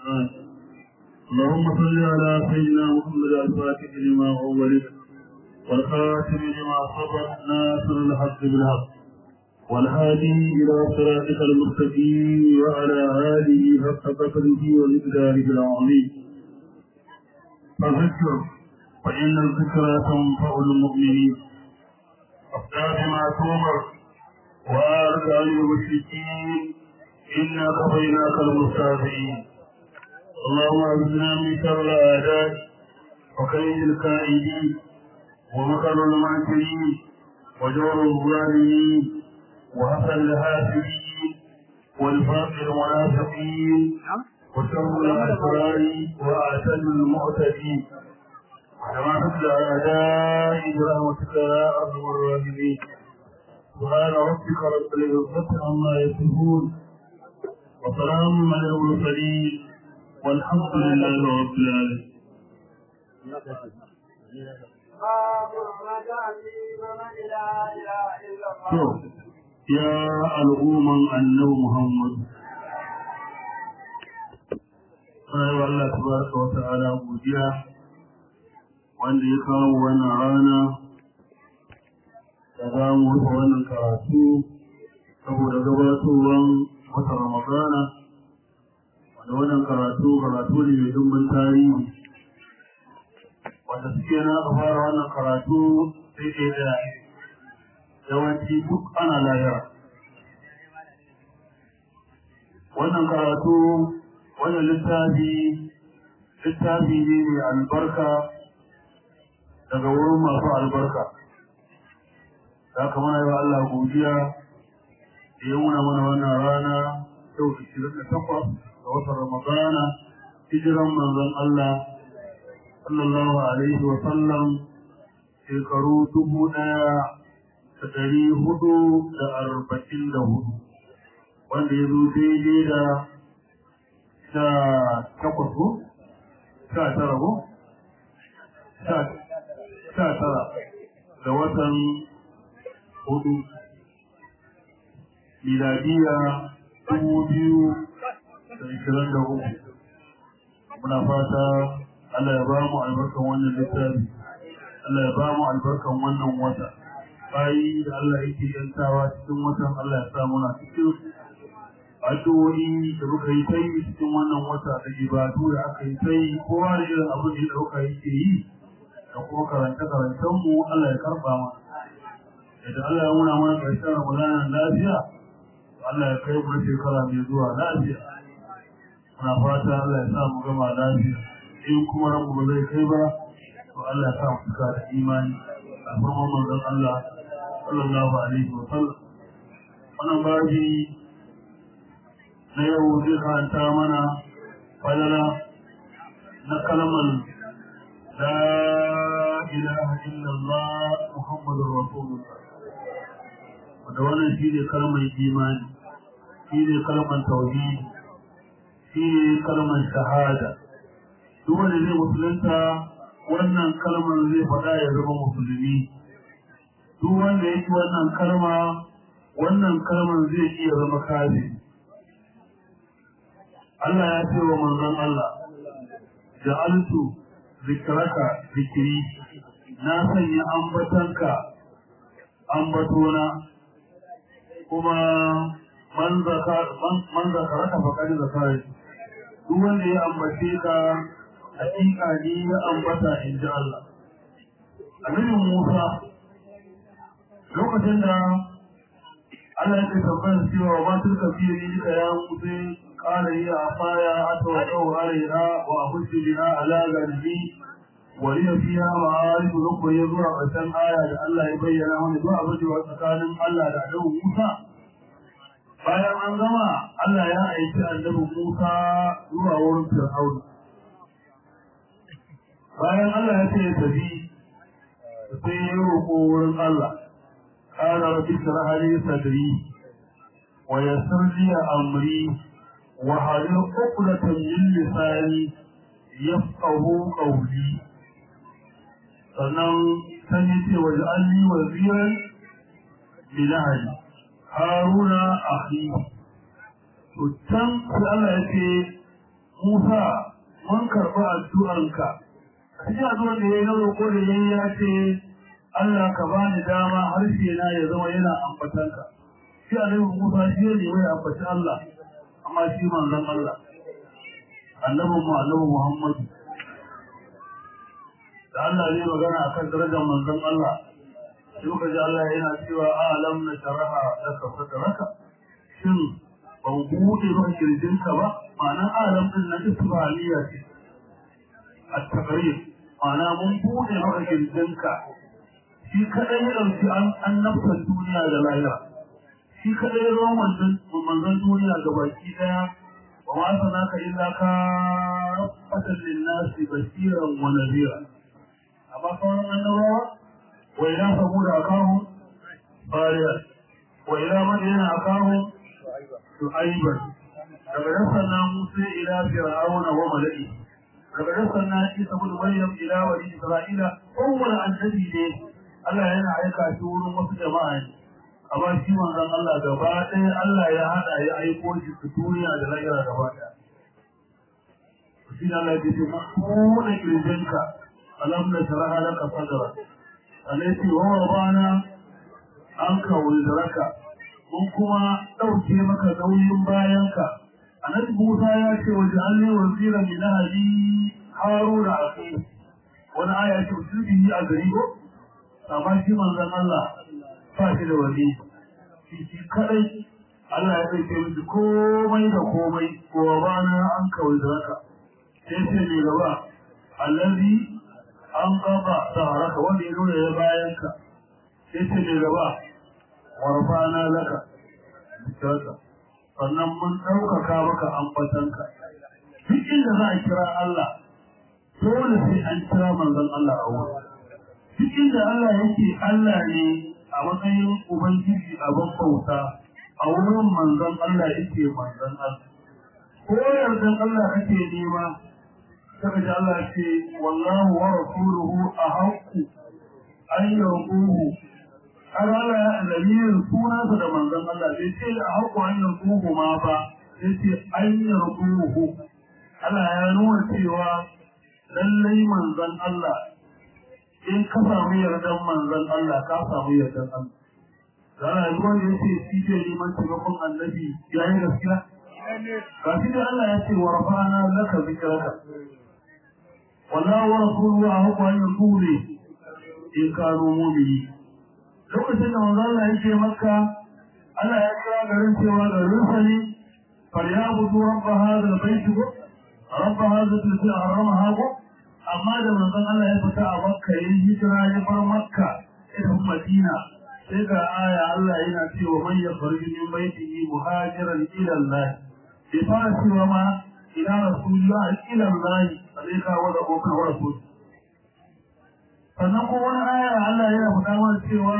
اللهم صل على سيدنا محمد الفاتح لما أولد والخاتم لما سبق ناصر الحق بالحق والهادي إلى صراطك المستقيم وعلى آله حق قدره ومقداره العظيم فذكر فإن الذكرى تنفع المؤمنين أفتى بما تؤمر وأعرض عن المشركين إنا كفيناك المستهزئين اللهم أعذنا من شر الأعداء وكيد الكائدين ومكر المعتدين وجور الظالمين وحسن الحاسدين والفاقر المنافقين وشر الأسرار وأعتد المعتدين كما تتلى أعداء برحمتك يا أرحم الراحمين سبحان ربك رب العزة عما يصفون وسلام على المرسلين والحمد لله رب العالمين يا الأمم أنه محمد Sai Allah tabaraka wa ta'ala godiya wanda ya kawo wannan rana da za mu rufe wannan karatu saboda gabatowar wata Ramadana wanda wannan karatu karatu ne mai dumbin tarihi wanda suke na fara wannan karatu sai ke da yawanci duk ana lahira wannan karatu wannan littafi littafi ne mai albarka daga wurin masu albarka da kamar yi wa Allah godiya da ya wuna mana wannan rana yau 28 ga watan Ramadana hijiran manzon Allah sallallahu alaihi wa sallam shekaru dubu ɗaya da ɗari hudu da arba'in da hudu wanda ya zo daidai da sha takwas ko sha tara ko sha tara da watan hudu miladiya dubu biyu da ishirin da uku muna fata Allah ya ba mu albarkan wannan littafi Allah ya ba mu albarkan wannan wata bayi da Allah yake yantawa cikin watan Allah ya sa muna cikin addu'o'i da muka yi ta yi cikin wannan wata da ibadu da aka yi ta yi kowa da irin abin da ya ɗauka yake yi da kuma karanta karantar mu Allah ya karɓa mana yadda Allah ya nuna mana ƙarshen Ramadanan lafiya Allah ya kai mu shekara mai zuwa lafiya muna fata Allah ya sa mu gama lafiya in kuma ranmu ba zai kai ba to Allah ya sa mu cika da imani a farkon manzon Allah sallallahu alaihi wa sallam wannan babi na yau zai karanta mana falala na kalmar la ilaha illallah muhammadur rasulullah wanda wannan shi ne kalmar imani shi ne kalmar tauhidi shi ne kalmar shahada duk wanda zai musulunta wannan kalmar zai faɗa ya zama musulmi duk wanda yake wannan kalma wannan kalmar zai iya zama kafiri Allah ya ce wa manzon Allah ja'altu zikraka zikiri na sanya ambatanka ambatona kuma man zakar man zakaraka faqad zakari duk wanda ya ambace ka hakika ne ya ambata in ji Allah Annabi Musa lokacin da Allah ya tambayar cewa ba su ka fiye ni ka ya Musa قال هي عصايا أتوقع عليها وأخش بها على قلبي ولي فيها معارف ذكر يزرع بسم آية الله يبين من دعا بجي وسكان الله لعله موسى bayan an gama Allah ya aiki annabi Musa zuwa wurin Fir'aun bayan Allah ya ce ya tafi sai ya roƙo wurin Allah qala rabbi shrah li sadri wa yassir li amri وحلل عقدة من لساني يفقه قولي sannan san yi ce waje an yi waziran bilahari haruna akhi to can sai Allah ya ce Musa mun karɓi addu'arka cikin addu'ar da ya yi na roƙo da ya yi ya ce Allah ka ba ni dama harshe na ya zama yana ambatanka shi a laifin Musa shi ne mai ambaci Allah amma shi manzon Allah annabin mu annabi Muhammadu da Allah zai magana akan darajar manzon Allah sai muka ji Allah yana cewa alam na sharaha laka sadraka shin ban buɗe maka kirjinka ba ma'ana alam din na isbaliya ce at-taqrir ma'ana mun buɗe maka kirjinka shi kadai ya dauki an annabtan duniya da lahira shi kadai ya zama manzon duniya ga baki daya wa ma sanaka illa ka fatan linnasi basiran wa nadira amma sauran annabawa wa ila samud akahum fariya wa ila madina akahum shu'aiban daga nan sannan musa ila fir'auna wa mala'i daga nan sannan isa bin maryam ila bani isra'ila kowane annabi ne Allah yana aika shi wurin wasu jama'a ne amma shi manzon Allah gaba ɗaya Allah ya hada ya aiko shi su duniya da lahira gaba ɗaya shi ne Allah ya ce kuma kirjinka alam na sharaha laka sadra alaiti wa wabana an ka wuldaraka mun kuma ɗauke maka nauyin bayanka annabi Musa ya ce wa ja'alni wazira min ahli haruna akhi wani aya ce usubi a gari ko amma shi manzon Allah ba shi da wani shi shi kadai Allah ya ɗauke miki komai da komai wa bana an ka wuldaraka sai ce ne gaba allazi an gaba haraka wanda ya nuna ya bayanka sai ce mai gaba warfana laka bitarka sannan mun ɗaukaka maka ambatanka duk inda za a kira Allah dole sai an kira manzon Allah a wurin duk inda Allah yake Allah ne a matsayin ubangiji a bauta a wurin manzon Allah yake manzon Allah ko yardan Allah kake nema saka ji Allah ce wallahu wa rasuluhu ahaqqu an yarquhu har Allah ya lamirin sunansa da manzon Allah bai ce ahaqqu an yarquhu ma ba sai ce an yarquhu Allah ya nuna cewa lallai manzon Allah in ka samu yardan manzon Allah ka samu yardan Allah Zara yanzu wanda ya ce shi ke neman taimakon annabi ya yi gaskiya? Ga shi da Allah ya ce wa rafa'ana laka zikraka wallahu wa rasuluhu ahqqu an yaqulu in kanu mu'minin lokacin da manzo Allah yake makka Allah ya kira garin cewa garin sa ne falyabudu rabb hadha albayt rabb hadha alladhi haramaha amma da manzo Allah ya fita a makka yayin hijira ya bar makka ita madina sai ga aya Allah yana cewa man yakhruju min baytihi muhajiran ila Allah bai fara cewa ma ila rasulullah ila Allah sai ka wada bokan wa rasul sannan ko wani aya Allah yana faɗa mana cewa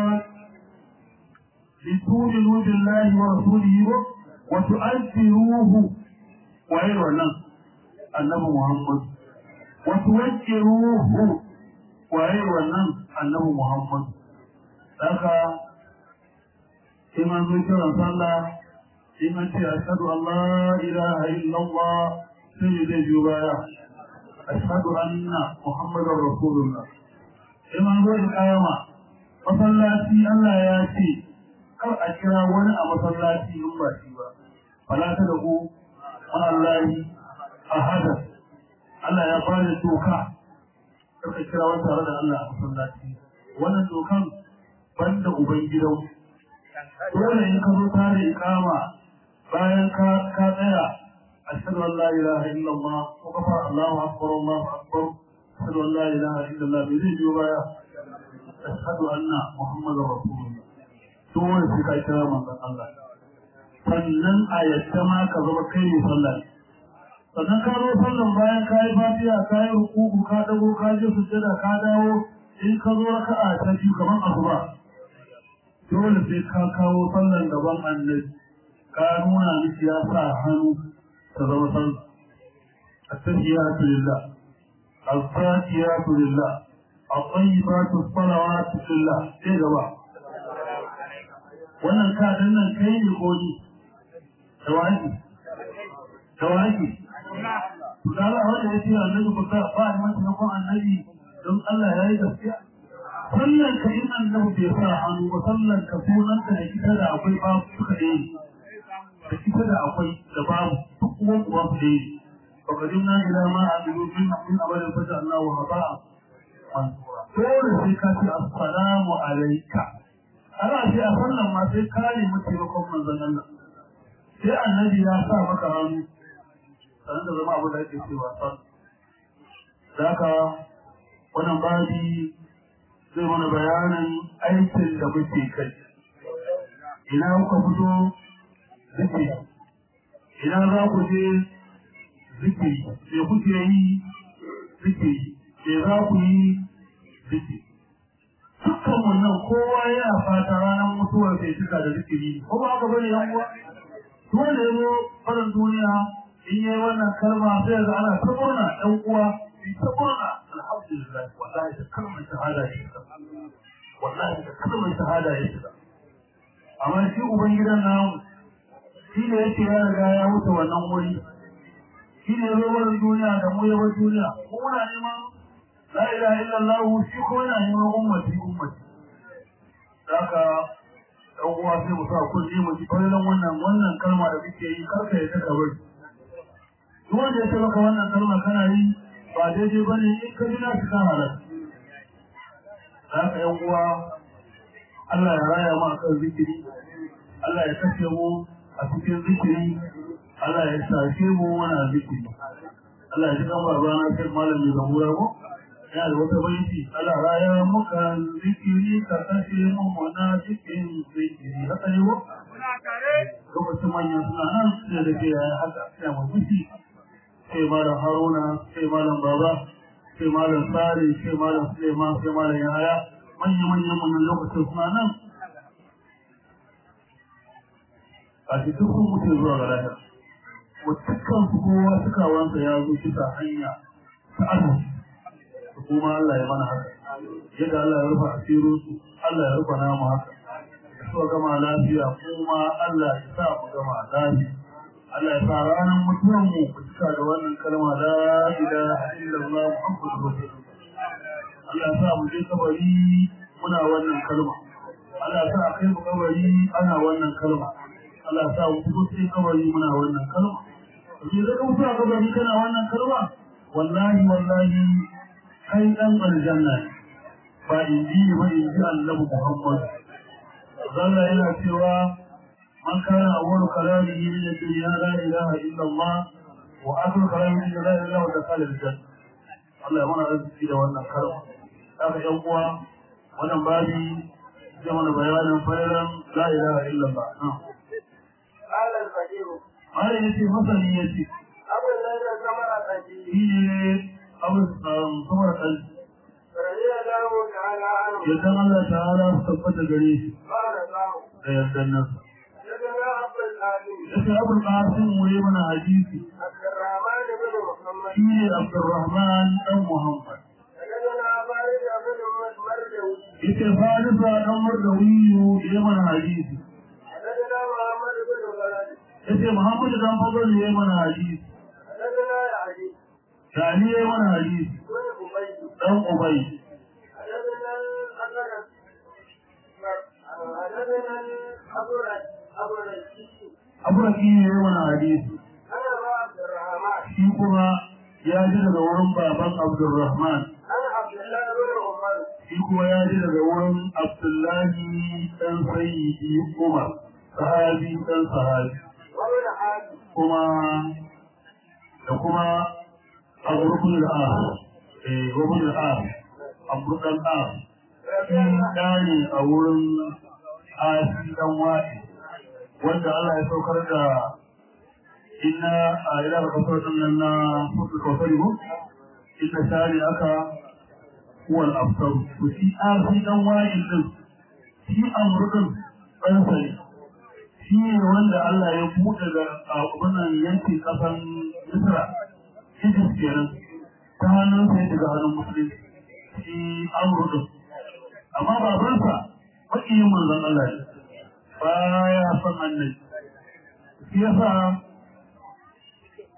litu'minu billahi wa rasulihi wa tu'azziruhu wa ayyu wannan annabi Muhammad wa tuwajjiruhu wa ayyu wannan annabi Muhammad haka in an zo kiran sallah in an ce ashhadu an la ilaha illallah sai zai biyo baya ashhadu anna muhammadar rasulullah in an zo kayama masallaci Allah ya ce kar a kira wani a masallaci in ba shi ba fala ta da ku ma'allahi ahada Allah ya bada doka kar ka kira wani tare da Allah a masallaci wannan dokan banda ubangidan dole in ka zo tare ikama bayan ka ka tsaya ashhadu an la ilaha illallah wa kafa Allahu akbar Allahu akbar ashhadu an la ilaha illallah bai zai biyo baya ashhadu anna muhammadar rasulullah dole sai ka kira manzon Allah sannan a yadda ma ka zama kai ne sallah sannan ka zo sallan bayan ka yi fatiha ka yi rukuku ka dago ka je sujjada ka dawo in ka zo raka'a ta biyu kamar asuba dole sai ka kawo sallan gaban annabi ka nuna miki ya sa hannu ta zama sallah التحيات لله الزاكيات لله الطيبات الصلوات لله ايه جماعه wannan kadin nan kai ne ko ni tawaki tawaki to da Allah wanda ya ce annabi ku sa ba ni mata yakon annabi don Allah ya yi gaskiya sallan ka in annabi bai sa hannu ba sallan ka sunan ka da ita da akwai babu suka ɗaya da ita da akwai da babu duk uwan uwan su ɗaya فقدمنا إلى ما عملوا من من أول فجعلناه هباء منثورا dole sai ka ce assalamu alaika ana ce a sallan ma sai ka nemi taimakon manzon Allah sai annabi ya sa maka hannu sanan da zama abu da ake cewa san zaka wannan babi zai mana bayanin aikin da muke kai ina kuka fito zikiri ina za ku je zikiri me kuke yi zikiri me za ku yi zikiri dukkan wannan kowa yana fata ranar mutuwar kai cika da zikiri ko ba haka bane yan uwa duk wanda ya zo farin duniya in yayi wannan kalma sai ga ana ta murna ɗan uwa in ta murna alhamdulillah wallahi da kalmar shahada ya shiga wallahi da kalmar shahada ya shiga amma shi ubangidan namu shi ne yake ya riga ya wuce wannan wuri shi ne zuwar duniya da mu yabar duniya ko muna neman la ilaha illallah shi ko yana neman ummati ummati haka dan uwa sai mu sa kulli mu ji bayan wannan wannan kalma da kake yi karka ya taka bari duk wanda ya maka wannan kalma kana yi ba daidai bane in ka ji na shi kan halal haka yan uwa Allah ya raya mu akan zikiri Allah ya kashe mu a cikin zikiri Allah ya sashe mu wana zikiri. Allah ya ji kan babana sai malami da mura ko? Yana da wata baiti Allah raya muka zikiri ka kashe mu muna cikin zikiri. Haka ne ko? Lokacin manyan suna nan sai da ke yaya haka sai mu fushi. Sai malam Haruna, sai malam Baba, sai malam Sare, sai malam Suleiman, sai malam Yahaya. Manya-manyan mun lokacin suna nan a cikin sun mutu zuwa ga lahira dukkan su kowa suka wanda ya zo bisa hanya ta arziki da kuma Allah ya mana haka yadda Allah ya rufa asirin su Allah ya rufa namu haka da suka gama lafiya kuma Allah ya sa mu gama lafiya Allah ya sa ranar mutuwan mu ku cika da wannan kalma la ilaha illallah muhammadur rasulullah Allah ya sa mu je kabari muna wannan kalma Allah ya sa a kai mu kabari ana wannan kalma Allah sa mu fito sai kabari muna wannan kalma ni da ka fito a kabari kana wannan kalma wallahi wallahi kai dan aljanna ba in ji ba in ji annabi Muhammad zalla yana cewa man kana awwalu kalamihi min ad-dunya la ilaha illa Allah wa akhiru kalamihi la ilaha illa Allah dakhala al-jannah Allah ya mana arziki da wannan kalma haka yan uwa wannan babi zai mana bayanin fa'ilan la ilaha illa Allah قال الفقير Mara ya ce masani ya ce, أبو الذي ثمر قلبي shi ne abin samar kalbi. رضي الله تعالى عنه Yadda Allah ta'ala su tabbata gare shi قال له da yardan nasa. سيدنا عبد العزيز Ya ce abin ƙasin wuri mana hadisi عبد الرحمن بن محمد shi ne Abdurrahman ɗan Muhammad. سيدنا فارس بن مرجوي Ya ce Farisa ɗan Mardawiyu ya mana hadisi. سيدنا محمد بن بلد Ya ce Muhammadu ɗan Fadl ya mana hadisi. سيدنا يعجي Da Ali ya mana hadisi. بن أبي Ɗan Ubay. سيدنا الأسد سيدنا الأبرد أبرد Abu Rakiyu ya mana hadisi. أنا عبد الرحمن Shi kuma ya ji daga wurin baban Abdurrahman. أنا عبد الله بن عمر shi kuma ya ji daga wurin Abdullahi ɗan Sayyidi Umar, sahabi ɗan sahabi, وابن حاتم kuma da kuma Abu Rukun al-Ar, eh Rukun al-Ar, Abu ɗan Ar, shi ɗa ne a wurin Asi ɗan Wa'i, wanda Allah ya saukar da inna a ila da kafar ɗin nan na Fusul Kawfari ko? Inna shari aka huwa al-afsar to shi arfi dan wa'il din shi amrudin ɗansa ne shi ne wanda Allah ya buɗe da wannan yankin ƙasan Misra Egypt kenan ta hannun sai daga hannun musulunci shi amrudin amma babansa maƙiyin manzon Allah ne baya son annabi shi yasa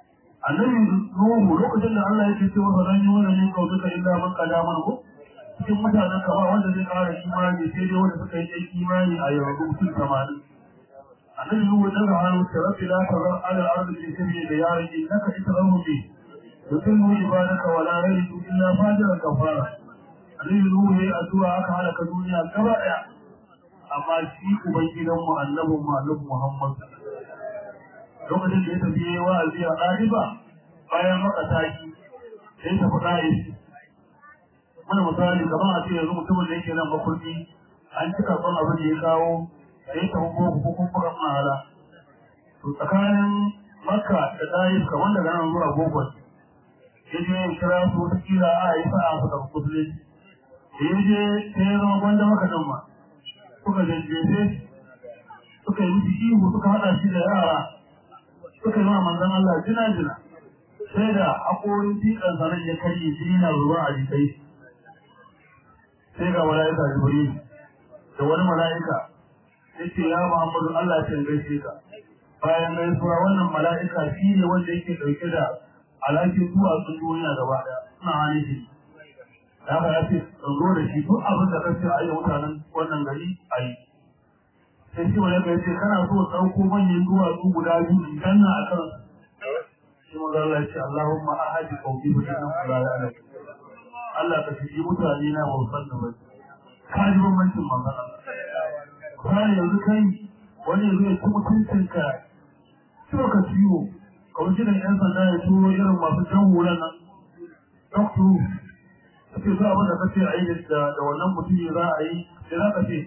annabi nuhu lokacin da Allah yake cewa fa lan yuna min qawlika illa man qadama ko cikin mutanen ka ba wanda zai kara imani sai dai wanda suka yi imani a yanzu mutum 80 annabi nuhu da ga hannu ta rabbi la tazar ala al-ardi min sabili da yarin innaka itrahu bi yutimmu ibadaka wa la yalidu illa fajiran kafara annabi nuhu yayi addu'a aka halaka duniya gaba daya amma shi ubangidan mu annabin mu annabi Muhammad lokacin da ya tafi wa'azi a ɗaliba bayan maka taki sai ta fi ɗaya mana misali kamar a ce yanzu mutumin da yake nan makurdi an cika son abin da ya kawo sai ta fi boko ko kuma fukan mahala to tsakanin makka da ɗaya kamar daga nan zuwa boko ya je ya kira su wata kila a yi sa'a su tafi musulunci da ya je sai ya zama gwanda maka nan ma suka jajjefe suka yi miki ihu suka haɗa shi da yara suka yi wa manzon Allah jina jina sai da haƙorin tikan sanan ya karye jini na ruwa a jikai sai ga mala'ika Jibril da wani mala'ika yace ya Muhammadu Allah ya gaishe ka bayan gaisuwa wannan mala'ika shi ne wanda yake dauke da alhakin duwatsun duniya gaba daya suna hannun shi da haka ya ce zo da shi duk abin da kace a yi mutanen wannan gari a yi sai shi wani ya ce kana so ɗauko manyan duwatsu guda biyu in ganna a kan shi maza Allah ya ce Allahumma ahadi qawmi bi inna la ya'lam Allah ka shiji mutane na ba san da ba ka ji bambancin manzon Allah kai yanzu kai wani yanzu ya ci mutuncin ka ciwo ka ciwo ka wuce da yan sanda ya turo irin masu jan hulan nan doctor kace za abin da kace a yi da da wannan mutum za a yi sai za ka ce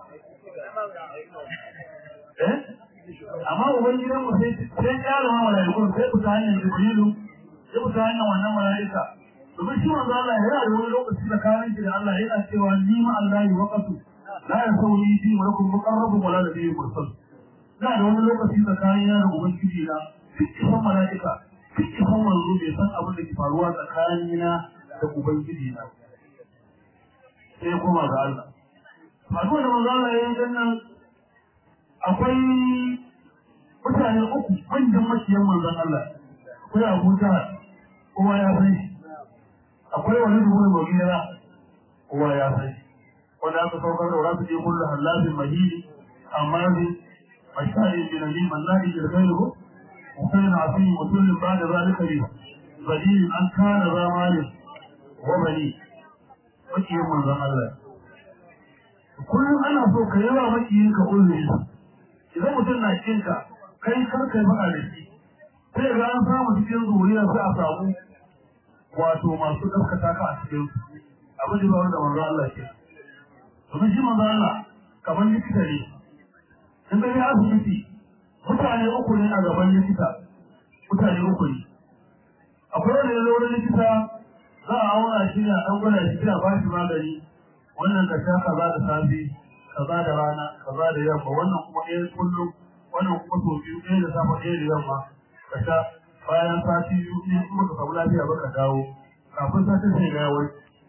eh amma ubangidan mu sai sai ya zama mala'iku sai ku ta hanyar jibrilu sai ku ta hanyar wannan mala'ika domin shi manzo Allah yana da wani lokaci da kayan shi da Allah yana cewa ni ma Allah yi waqatu la yasawi fi malakum muqarrab wala nabiy mursal da da wani lokaci da kayan yana ubangiji na cikin mala'ika cikin manzo bai san abin da ke faruwa tsakanina da ubangiji na sai kuma ga Allah Faruwa da manzo Allah ya yi nan akwai mutane uku manyan maciyan manzon Allah akwai Abu Jahal kowa ya san shi akwai wani rubutu mai gina kowa ya san shi wanda aka saukar da wasu je kullu halafin mahili amma bi mashari bi nabi mallaki da gairu وكان عظيم وكل بعد ذلك لي بديل أن كان ذا مال وبني مكي من ذا الله كل أنا فوق يرى مكي ينك كل إذا متنا كينك kai kar kai faɗa da shi sai ga an samu cikin zuriya sai a samu wato masu gaskata ka a cikin abin da ba da manzo Allah ke domin shi manzo Allah kamar likita ne in ga ya asibiti mutane uku ne a gaban likita mutane uku ne akwai wani lura likita za a auna shi ne a ɗan gwada shi kira ba shi magani wannan ka sha kaza da safe kaza da rana kaza da yamma wannan kuma ɗaya kullum wannan kuma sau biyu ɗaya da safe ɗaya da yamma ka sha bayan sati biyu ne kuma ka samu lafiya ba ka dawo kafin sati sai ga yawai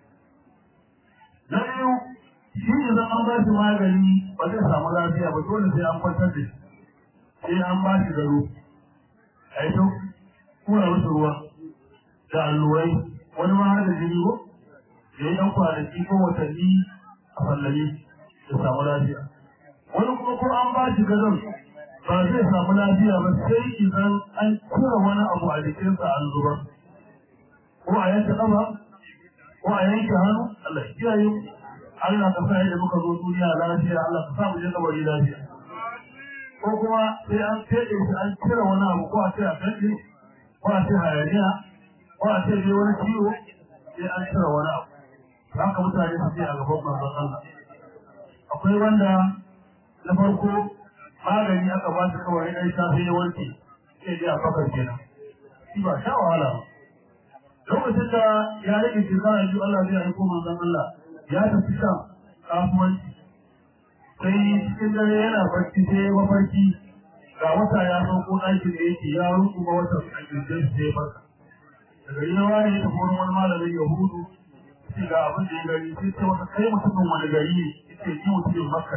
na biyu shi ne zan an ba shi magani ba zai samu lafiya ba dole sai an kwantar da shi sai an ba shi garo a yi ta kura masa ruwa da allurai wani ma har da jini ko da yi ɗan kwanaki ko watanni a fallame da samu lafiya wani kuma ko an ba shi gadon ba zai samu lafiya ba sai idan an kura wani abu a jikinsa an zubar ko a yanke ƙafa ko a yanke hannu Allah ya kiyaye Allah ka sa yadda muka zo duniya lafiya Allah ka sa mu je kabari lafiya ko kuma sai an fede shi an cire wani abu ko a ce a fede ko a ce hayaniya ko a ce dai wani ciwo sai an cire wani abu haka mutane su ce a gaban manzon Allah akwai wanda na farko magani aka ba shi kawai dai safe ya wanke sai dai a fakar kenan shi ba sha wahala ba lokacin da ya rage shekara biyu Allah zai aiko manzon Allah ya tafi shan kasuwanci sai cikin dare yana barci sai ya mafarki ga wata ya sauko ɗakin da yake ya ruku ga wata a kirjin sai ya farka daga yi nawa ne ya tafi wani wani malamin yahudu sai ga abin da ya gani sai ce masa kai mutumin wani gari ne yace ni mutumin makka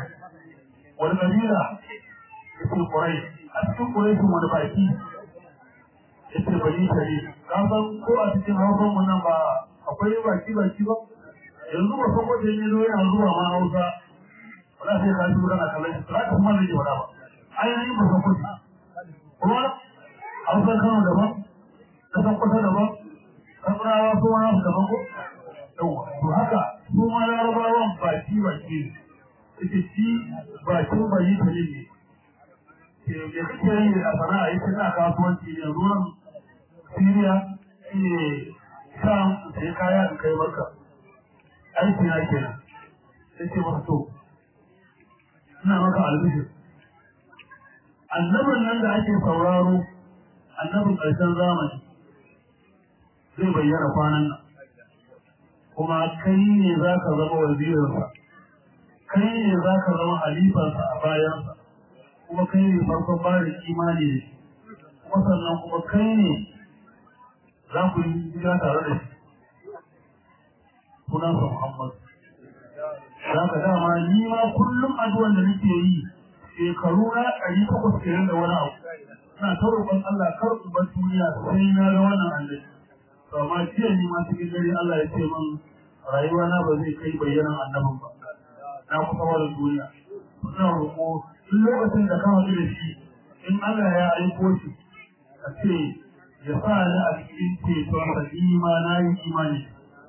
wani kabila yace kurai a cikin kurai wani baki yace bari ta ne ka san ko a cikin hausan mu nan ba akwai baki baki ba yanzu ba san wanda ne zo yana zuwa ma hausa wala sai ka ji kana kallon shi za ka kuma zai wada ba ainihin ba san kuɗi kuma hausa kano daban ta san kusa daban kasarawa su ma nasu daban ko yawa to haka su ma larabawan baki baki ne ita shi bakin bayi ta ne ne da kake yi a sana'a ita na kasuwanci ne ruwan Siriya ne Sham sai kaya in kai maka aiki na kenan sai ce masa to ina maka albishir annabin nan da ake sauraro annabin ƙarshen zamani zai bayyana kwanan nan kuma kai ne za ka zama wazirinsa kai ne za ka zama halifarsa a bayansa kuma kai ne farkon barin imani da shi kuma sannan kuma kai ne za ku yi hijira tare da shi sunansa Muhammad za ka dama ni ma kullum addu'an da nake yi shekaru na ɗari takwas kenan da wani abu ina ta roƙon Allah kar ku bar duniya sai na ga wannan annabi to amma jiya ni ma cikin dare Allah ya ce min rayuwa na ba zai kai bayyanan annabin ba na kusa wani duniya ina roƙo duk lokacin da ka haɗu da shi in Allah ya aiko shi a ce ya sa ni a cikin ceton sa ima na yi imani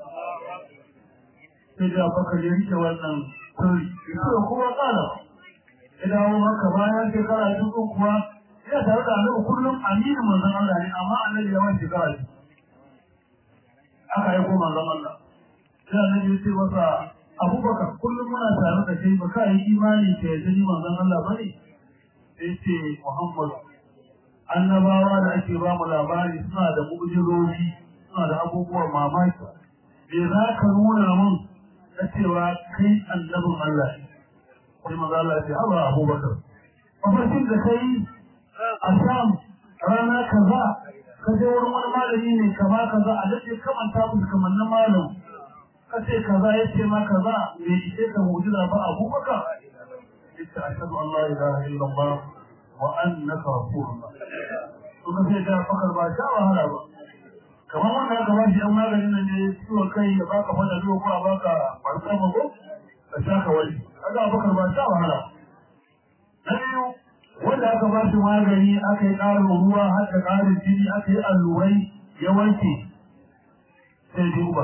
sai da baka ya rike wannan sirri ita da kuma tsada ya dawo maka bayan shekara dubu kuwa yana tare da annabi kullum aminin manzon Allah ne amma annabi ya wani shekara biyu aka aiko manzon Allah sai annabi ya ce masa abubakar kullum muna tare da kai baka yi imani ka yadda ni manzon Allah bane sai ce Muhammad annabawa da ake ba mu labari suna da mu'jizoji suna da abubuwan mamaki me za ka nuna mun na cewa kai annabin Allah ne sai manzo Allah ya ce haba abubakar mafarkin da kai a sham rana kaza ka je wurin wani malami ne kama kaza a dace kamanta musu kamar na malam kace kaza yace ma kaza me yake ka mu'jiza ba abubakar yace ashhadu an la ilaha illallah wa annaka rasulullah to kace da fakar ba sha wahala ba kamar wanda aka ba shi an maganin nan ne ciwon kai ya baka fada zuwa ko a baka barka mago ka sha ka wani kaga abubakar ba sha wahala na biyu wanda aka ba shi magani aka yi ƙarin ruwa har da ƙarin jini aka yi allurai ya wanke sai duba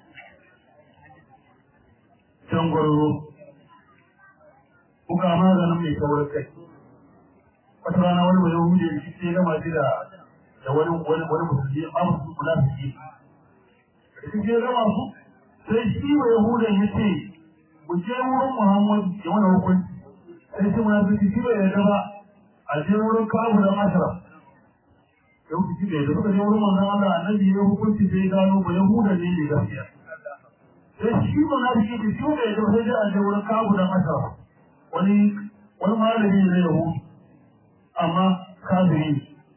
can gwarzo kuka maganin mai saurin kai wata rana wani mai yahudi da shi sai gama shi da da wani wani wani musulmi ba musu kula su ji da shi ya gama su sai shi mai yahudi ya ce mu je wurin muhammadu ya wani hukunci sai shi munafiki shi bai yarda ba a je wurin kabu da masara ya hukunci bai yarda suka je wurin manzon Allah annabi ya hukunci sai gano ba yahuda ne ne gaskiya sai shi munafiki da shi bai yarda sai dai a je wurin kabu da masara wani wani malami ne ya hu amma kafiri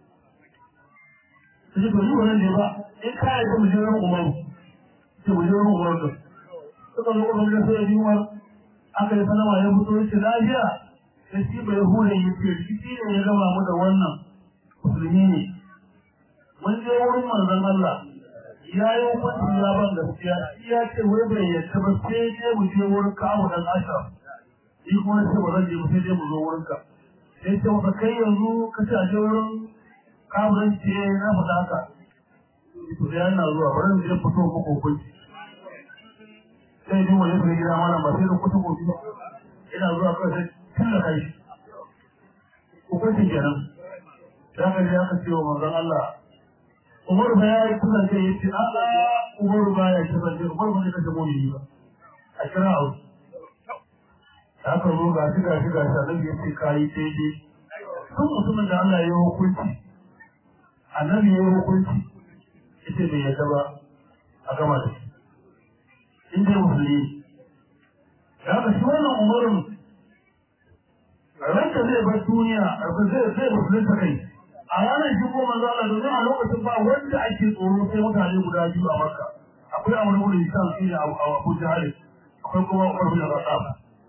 ne sai to ni wannan ne ba in ka yarda mu je wurin umaru sai mu je wurin umaru da suka zo kuma da sai yi umar aka yi sanarwa ya fito yace lafiya sai shi bai hure ya ce rikici ne ya gama mu da wannan musulmi ne mun je wurin manzon Allah ya yi hukunci ya ban gaskiya shi ya ce wai bai yadda ba sai je mu je wurin kawo dan ashraf shi kuma sai ba zan je mu sai dai mu zo wurin ka sai ce masa kai yanzu ka ce a je wurin kawo dan ce na faɗa haka to sai yana zuwa bari mu je fito muku hukunci sai ji wani sai gida mana ba sai da kuta gobe ba ina zuwa kai sai tun da kai hukuncin kenan da ka ji aka ce wa manzon Allah Umar ba ya yi kusa ce yace a a Umar ba ya ce ban Umar ba ne kace mu ne ba a kira au aka zo ga shi ga shi ga shi annabi yace kai daidai tun mutumin da Allah ya yi hukunci annabi ya yi hukunci yace bai yadda ba a gama da shi in dai musulmi ya ga shi wannan umarin ranka zai bar duniya zai zai musulunta kai a ranar shi ko manzo Allah domin a lokacin ba wanda ake tsoro sai mutane guda biyu a Makka akwai Abu Bakar Hisham shi ne Abu Jahal akwai kuma Umar bin Khattab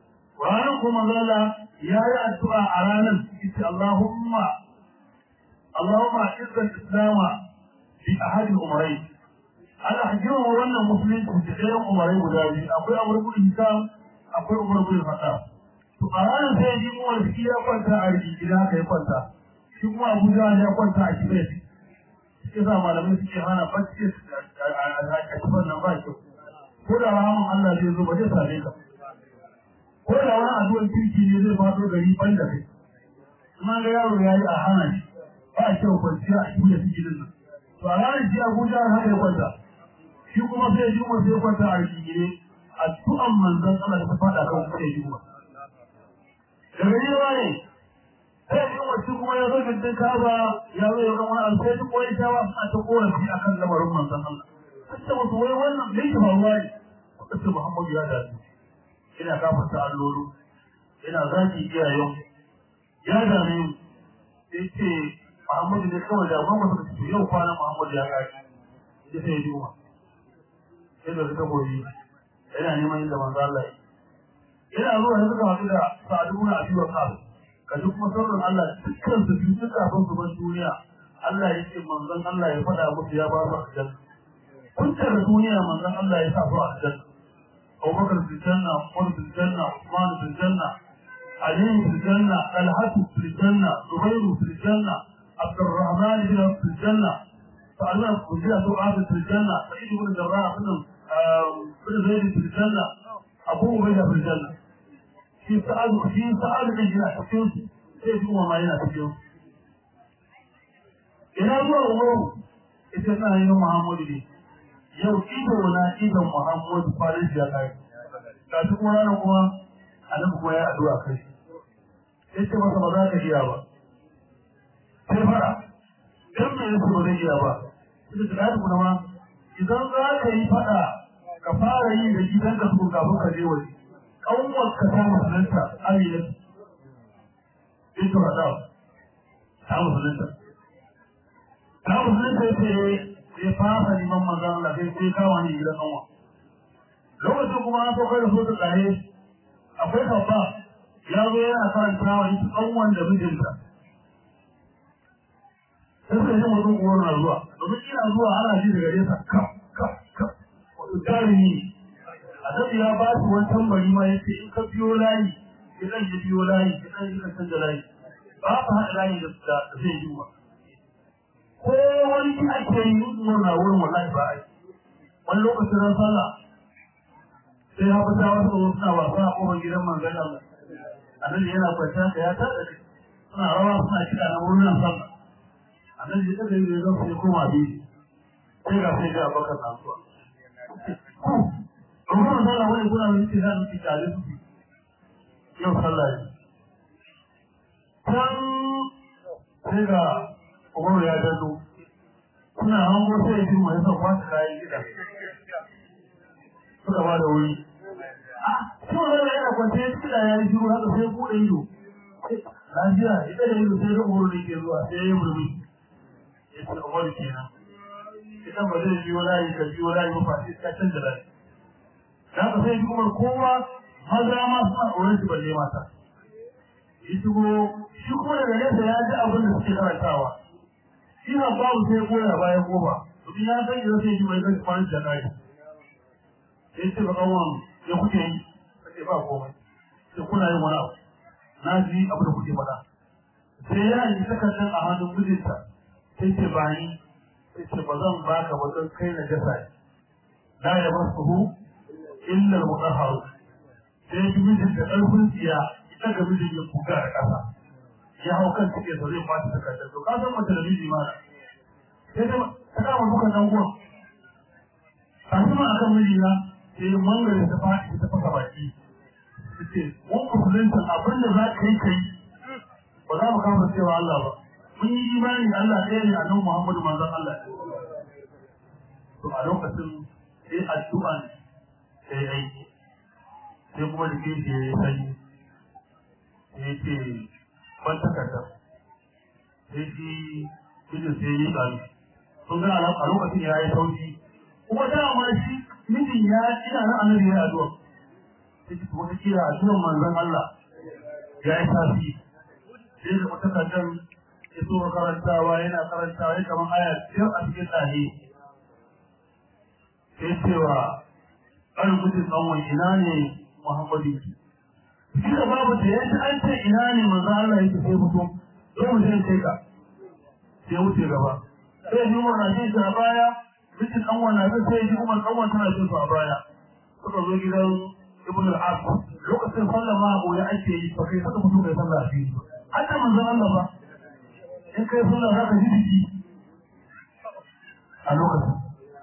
ranar ko manzo Allah ya yi addu'a a ranar yace Allahumma Allahumma izza al-islam bi ahadi umarai ana hajjima wannan musulunci da ɗayan umarai guda biyu akwai Umar bin Hisham akwai Umar bin Khattab to a ranar sai ji Umar shi ya kwanta a rigina haka ya kwanta shi kuma Abu Jahl ya kwanta a kibet shi sa malamai suke hana bacci a kifan nan ba kyau ko da rahaman Allah zai zo ba zai same ka ko da wani addu'ar kirki ne zai faɗo gari ban da kai kuma ga yaro ya yi a hana shi ba a kyau kwanciya a cikin su gidan nan to a ranar shi Abuja har haka ya kwanta shi kuma sai ji mu sai kwanta a rigire addu'an manzon Allah ta faɗa kan sai ji mu da gari ya ne sai ji mu shi kuma ya zo gidan Kaaba ya zo ya ga wani alfai ko ya shawa suna ta korafi akan lamarin manzon Allah sai musu wai wannan bai ta faruwa ne sai Muhammadu ya dace ina kafarta allolo ina zaki iyayen ya dame mu sai ce Muhammadu ne kawai da gwamma suka ce yau kwana Muhammadu ya kaji ya sai juma sai da suka goyi yana neman inda manzo Allah yana zuwa ya suka haɗu da sa'adu na abi wa kasu ka duk masarrin Allah dukkan su biyu duk kafin su bar duniya Allah ya ce manzon Allah ya faɗa musu ya ba su aljanna kun da duniya manzon Allah ya sa su aljanna أبو بكر في الجنة عمر في الجنة عثمان في الجنة علي في الجنة طلحة في الجنة زبير في الجنة عبد الرحمن بن في الجنة فعلنا كلها دعاء في الجنة سعيد بن الجراح بن بن زيد في الجنة أبو عبيدة في الجنة في سعد في سعد بن جناح في كيف هو ما ينا في إلى الله إذا كان يوم محمد لي yau ido na idon Muhammadu Faris ya kai. Ga shi kuma ranar kuma annabi kuma ya addu'a kai. Sai ce masa ba za ka iya ba. Sai fara. Dan me yake ba zai iya ba. Sai da kai kuma ma idan za ka yi fada ka fara yi da gidan ka tukun kafin ka je waje. Kanwar ka ta musulunta Amina. Ita fada. Ta musulunta. Ta musulunta ce sai fasa neman manzan Allah sai sai kawo ni gidan kanwa lokacin kuma an saukar da sosu tsaye akwai kabba ya zo yana karanta wa ita kanwan da mijinta sai suka yi mutum uwar na zuwa domin ina zuwa ana ji daga nesa kaf kaf kaf wato jarumi a zabi ya ba su wani tambari ma ya ce in ka biyo layi ki zan yi biyo layi ki zan yi ka canza layi ba ka haɗa layi da zai yi wa ko wani ki ake yi murna wurin wallahi ba ai wani lokacin ran sallah sai ya fita wasu ko suna wasa a kofar gidan manzon Allah annabi yana kwanta da ya tada kai suna rawa suna kiɗa na wurin sallah annabi ya kada yi zan sai koma bi sai ga sai ga bakar na zuwa Rumar sallah wani kuna wani ce za mu ci tare su yau sallah ne. Can sai ga Umaru ya dado suna hango sai ji mai son kwata kayan gida suka ba da wuri shi wani yana kwanta ya cika ya yi shiru haka sai buɗe ido lafiya ita da ido sai da umaru da ke zuwa sai ya yi murmi ya ce umaru kenan ita ba zai biyo layi ka biyo layi ba fa sai ka canza layi da haka sai ji umar kowa maza ma suna tsoron shi balle mata ya shigo shi kuma daga nesa ya ji abin da suke karantawa shi na babu sai goya bayan goma domin ya san idan sai ji mai zai kwanan da kai sai ce ba kawon ya kuke yi sai ba komai sai kuna yin wani abu na ji abu da kuke faɗa sai ya yi takardar a hannun mijinta sai ce ba ni sai ce ba zan baka ba don kai na jasa la ya masu illa al-mutahharu sai ji mijin da ƙarfin tsiya ita ga mijin ya kuka da ƙasa ya hau kan cike sa zai fata takardar to ka san mace da miji ma sai ta ta kama dukan dan uwan kafin akan miji na sai mangare ta faɗi ta fasa baki ce mun musulunta abin da za ka yi kai ba za mu kama cewa Allah ba mun yi imani da Allah ɗaya ne a nan Muhammadu manzon Allah to a lokacin sai addu'an sai aiki sai kuma da kishi ya yi sanyi sai ce ban takarda sai shi mijin sai yi tsari sun ga a lokacin ya yi sauki kuma dama shi mijin ya ina nan annabi ya addu'a sai ki wata kira addu'ar manzon Allah ya yi tasiri sai da takardar ya so karantawa yana karantawa ya kamar aya biyar a cikin tsaye sai cewa an gudu tsawon ina ne muhammadu shi da babu da ya ci an ce ina ne manzo Allah yake sai mutum sai mu sai kai ka sai wuce gaba sai ji umar na jin a baya bikin dan wannan sai sai ji umar dan wannan tana jin su a baya suka zo gidan ibn al-as lokacin sallah ma goye ake yi ba kai saka mutum kai sallah a fili hatta manzo Allah ba in kai sallah za ka ji jiki a lokacin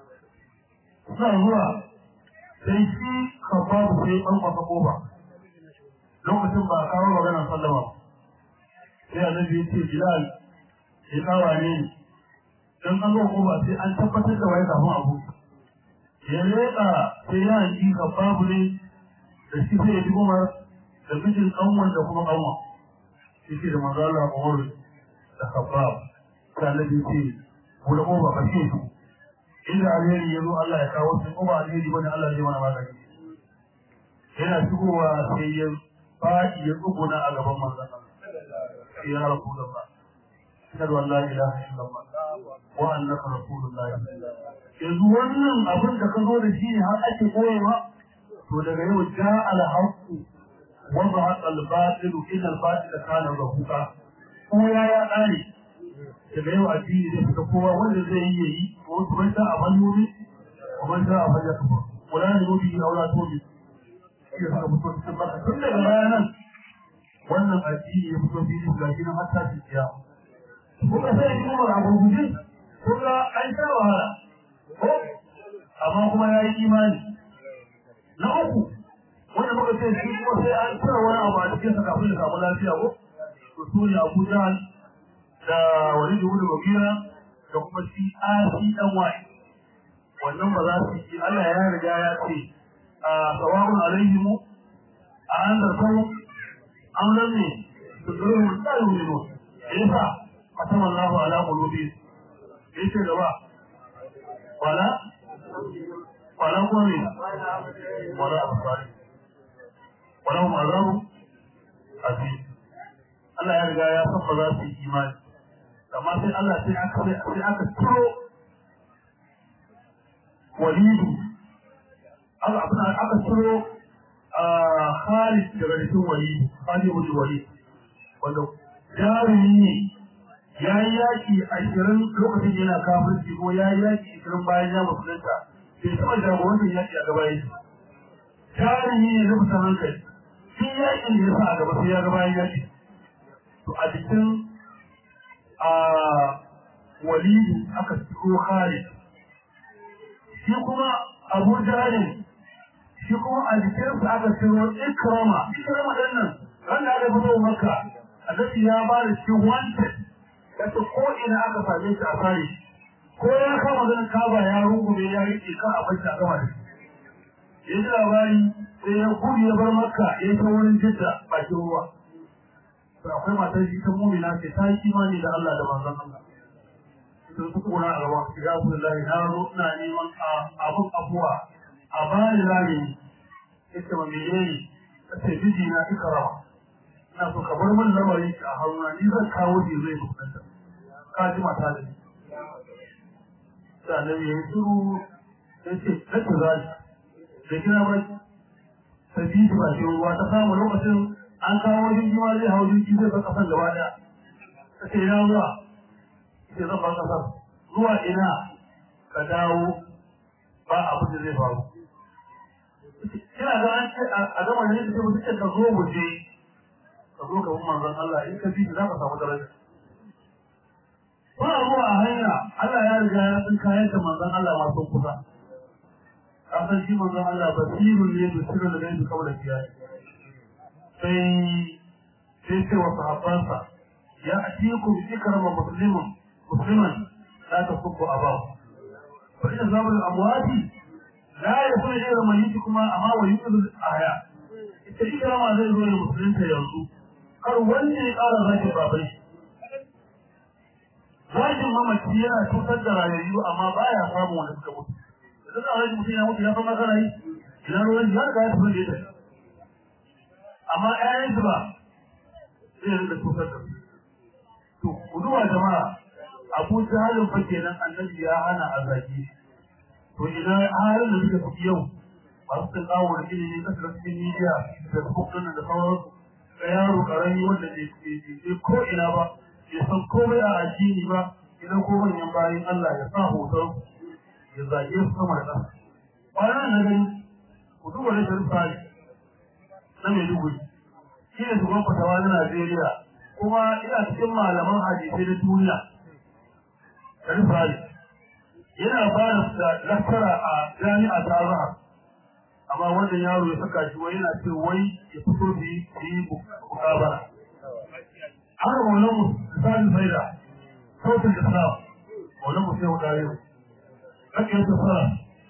suna zuwa sai shi kafafu sai an kwasa kofa lokacin ba a kawo maganar sallama sai annabi ya ce bilal ya kawa ne dan an zo kofa sai an tabbatar da wai kafin abu ya leka sai ya yi kafafu ne da shi sai ya ji umar da mijin kanwan da kuma kanwa shi ke da manzo Allah Umar da kafafu sai annabi ya ce mu da kofa ba shi su inda alheri ya zo Allah ya kawo shi ko ba alheri bane Allah zai mana magani yana shigowa sai ya faɗi ya tsuguna a gaban manzon Allah ya rasulullah ashhadu an la ilaha illallah wa annaka rasulullah yanzu wannan abin da ka zo da shi ne har ake koyewa to daga yau ja al haqq wa zahaqa al batil inna al batila kana zahuqa ko ya ya dare daga yau addini zai fita kowa wanda zai yi yayi ko kuma ta a bannobi ko man ta a fanya kafa wala ne gobi aula tobi ya saka mutu cikin baka tun daga bayanan wannan addini ya fito fili ga shi nan hatta ci ciya kuma sai shi kuma a gurguje kuma an sha wahala ko amma kuma ya yi imani na uku wanda muka ce shi kuma sai an cire wani abu a cikin sa kafin ya samu lafiya ko to su ne Abu Jahl da wani da wani babira da kuma shi asi dan wai wannan ba za su yi Allah ya riga ya ce a sawa'un alaihim a an da sau an ranne su zuru mun da yi ne yasa atama Allahu ala qulubi yace gaba wala wala ko ne wala absari wala hum azabu azim Allah ya riga ya san ba za su yi imani amma sai Allah sai aka sai aka turo walidu aka abuna aka turo a Khalid daga cikin walidu Khalid ibn Walid wanda jarumi ne ya yi yaki ashirin lokacin yana kafirci ko ya yi yaki ashirin bayan ya musulunta bai taɓa jagorantar yaki a gaba yake jarumi ne na kusa hankali shi yakin da ya sa a gaba sai ya gaba yaki to a jikin a walidu aka ciro Khalid shi kuma Abu Jahl shi kuma a jikinsa aka ciro Ikrama Ikrama din nan wanda aka fito Makka annabi ya ba da shi wanted kace ko ina aka same shi a fare ko ya kama ganin kaba ya rungume ya rike ka a bashi a gama da shi ya ji labari sai ya gudu ya bar Makka ya ta wurin Jidda bakin ruwa to akwai matar shi ta mumina ce ta yi imani da Allah da manzon Allah sun su kuna a gaban su ya Abdullahi na zo ina neman abun afuwa a bani rami ita ma menene ta ce biji na ikrama ina so ka bar min lamarin ki a haruna ni zan kawo shi zai mutunta ka ji mata da ni sai annabi ya yi shiru sai ce kace zai da kina ba ta bi ba shi ruwa ta samu lokacin an kawo jirgi ma zai hau jirgi zai bar kasan gaba daya ta ce ina zuwa ita zan bar kasar zuwa ina ka dawo ba abin da zai faru kina ga an ce a gama da nake mutum ka zo mu je ka zo ka bi manzon Allah in ka bi za ka samu daraja ba zuwa a hanya Allah ya riga ya san kayan da manzon Allah ma sun kusa ka san shi manzon Allah basirun ne da sirrin da gaibi kawai da kiyaye sai sai ce wa sahabbansa ya atiku bi ikrama muslimun musliman la tasubbu abahu fa inna zabul amwati la yakunu ghayra mayyit kuma amma wa yuqdu ahya ita ikrama zai zo ne musulunta yanzu kar wanda ya ƙara zaki babai zakin mamaci yana cutar da rayayyu amma baya samun wanda suka mutu idan a rage mutum ya mutu ya san magana yi ina ruwan ya riga ya tafi da ita amma ƴaƴansu ba zai rinka cutar da su to ku duba jama'a abu jahalin fa kenan annabi ya hana a zagi to idan halin da suka fi yau masu sun kawo da ilimi kasa da cikin media da kuma da sauransu ga yaro karami wanda bai ko ina ba ya san komai a addini ba idan ko manyan bayan Allah ya sa hoton ya zage su sama da ƙasa bayan na gani ku duba da sharif sali na Maiduguri shi ne shugaban fatawa na Najeriya kuma ina cikin malaman hadisai na duniya sharif sali yana ba da lakkara a jami'a ta Azhar amma wannan yaro ya saka shi wai yana ce wai ya fito da yi mukabara har wannan misalin faida sautin islam wannan mutum ya kare mu kake yadda fara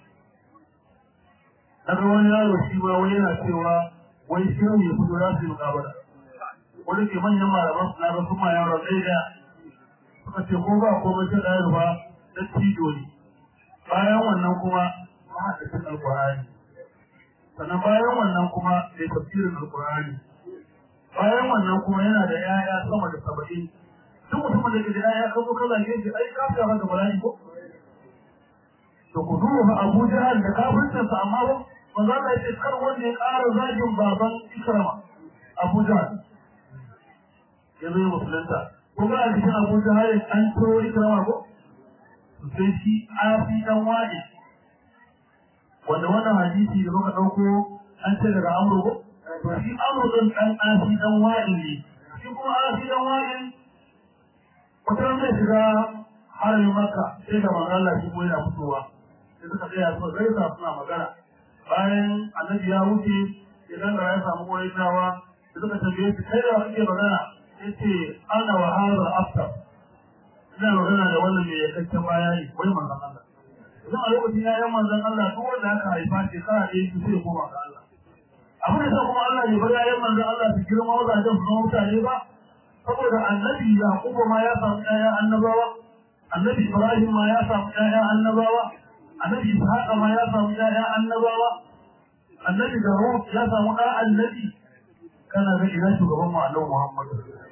daga wani yaro shi ma wai yana cewa wai shi ya fito za su yi mukabara wani ke manyan malaman su na ga kuma yaro ɗaya da suka ce ko ba komai ta ɗaya ba da tijo ne bayan wannan kuma mahaddacin alƙur'ani sannan bayan wannan kuma da tafsirin alƙur'ani bayan wannan kuma yana da yaya sama da saba'in duk mutumin da ke da yaya kan zo kaza gefe ai ka fi haka bala'i ko to ku duba Abu Jahal da kafircin sa amma ba manzo Allah yace kar wanda ya ƙara zagin baban Ikrama Abu Jahal yanzu ya musulunta ko ga cikin Abu Jahal an turo Ikrama ko sai shi afi dan wadi wanda wannan hadisi da muka dauko an ce daga Amru ko to shi Amru dan dan afi dan wadi ne shi kuma afi dan wadi wata ran zai shiga haramin Makka sai da manzo Allah shi ko yana fitowa sai suka tsaya su gaisa suna magana bayan annabi ya wuce idan da ya samu wurin dawa da suka tambaye shi kai da kake magana yace ana wa hadha aftar ina magana da wannan mai yakakken baya ne wai manzon Allah idan a lokacin ya yi manzon Allah duk wanda aka haifa ce kana da yake sai koma ga Allah abin da kuma Allah ne bari yayin manzon Allah su girma wazajen su mutane ba saboda annabi Yaqubu ma ya samu ƴaƴan annabawa annabi Ibrahim ma ya samu ƴaƴan annabawa annabi Ishaq ma ya samu ƴaƴan annabawa annabi Dawud ya samu ɗan annabi kana ga ina shugaban mu Annabi Muhammad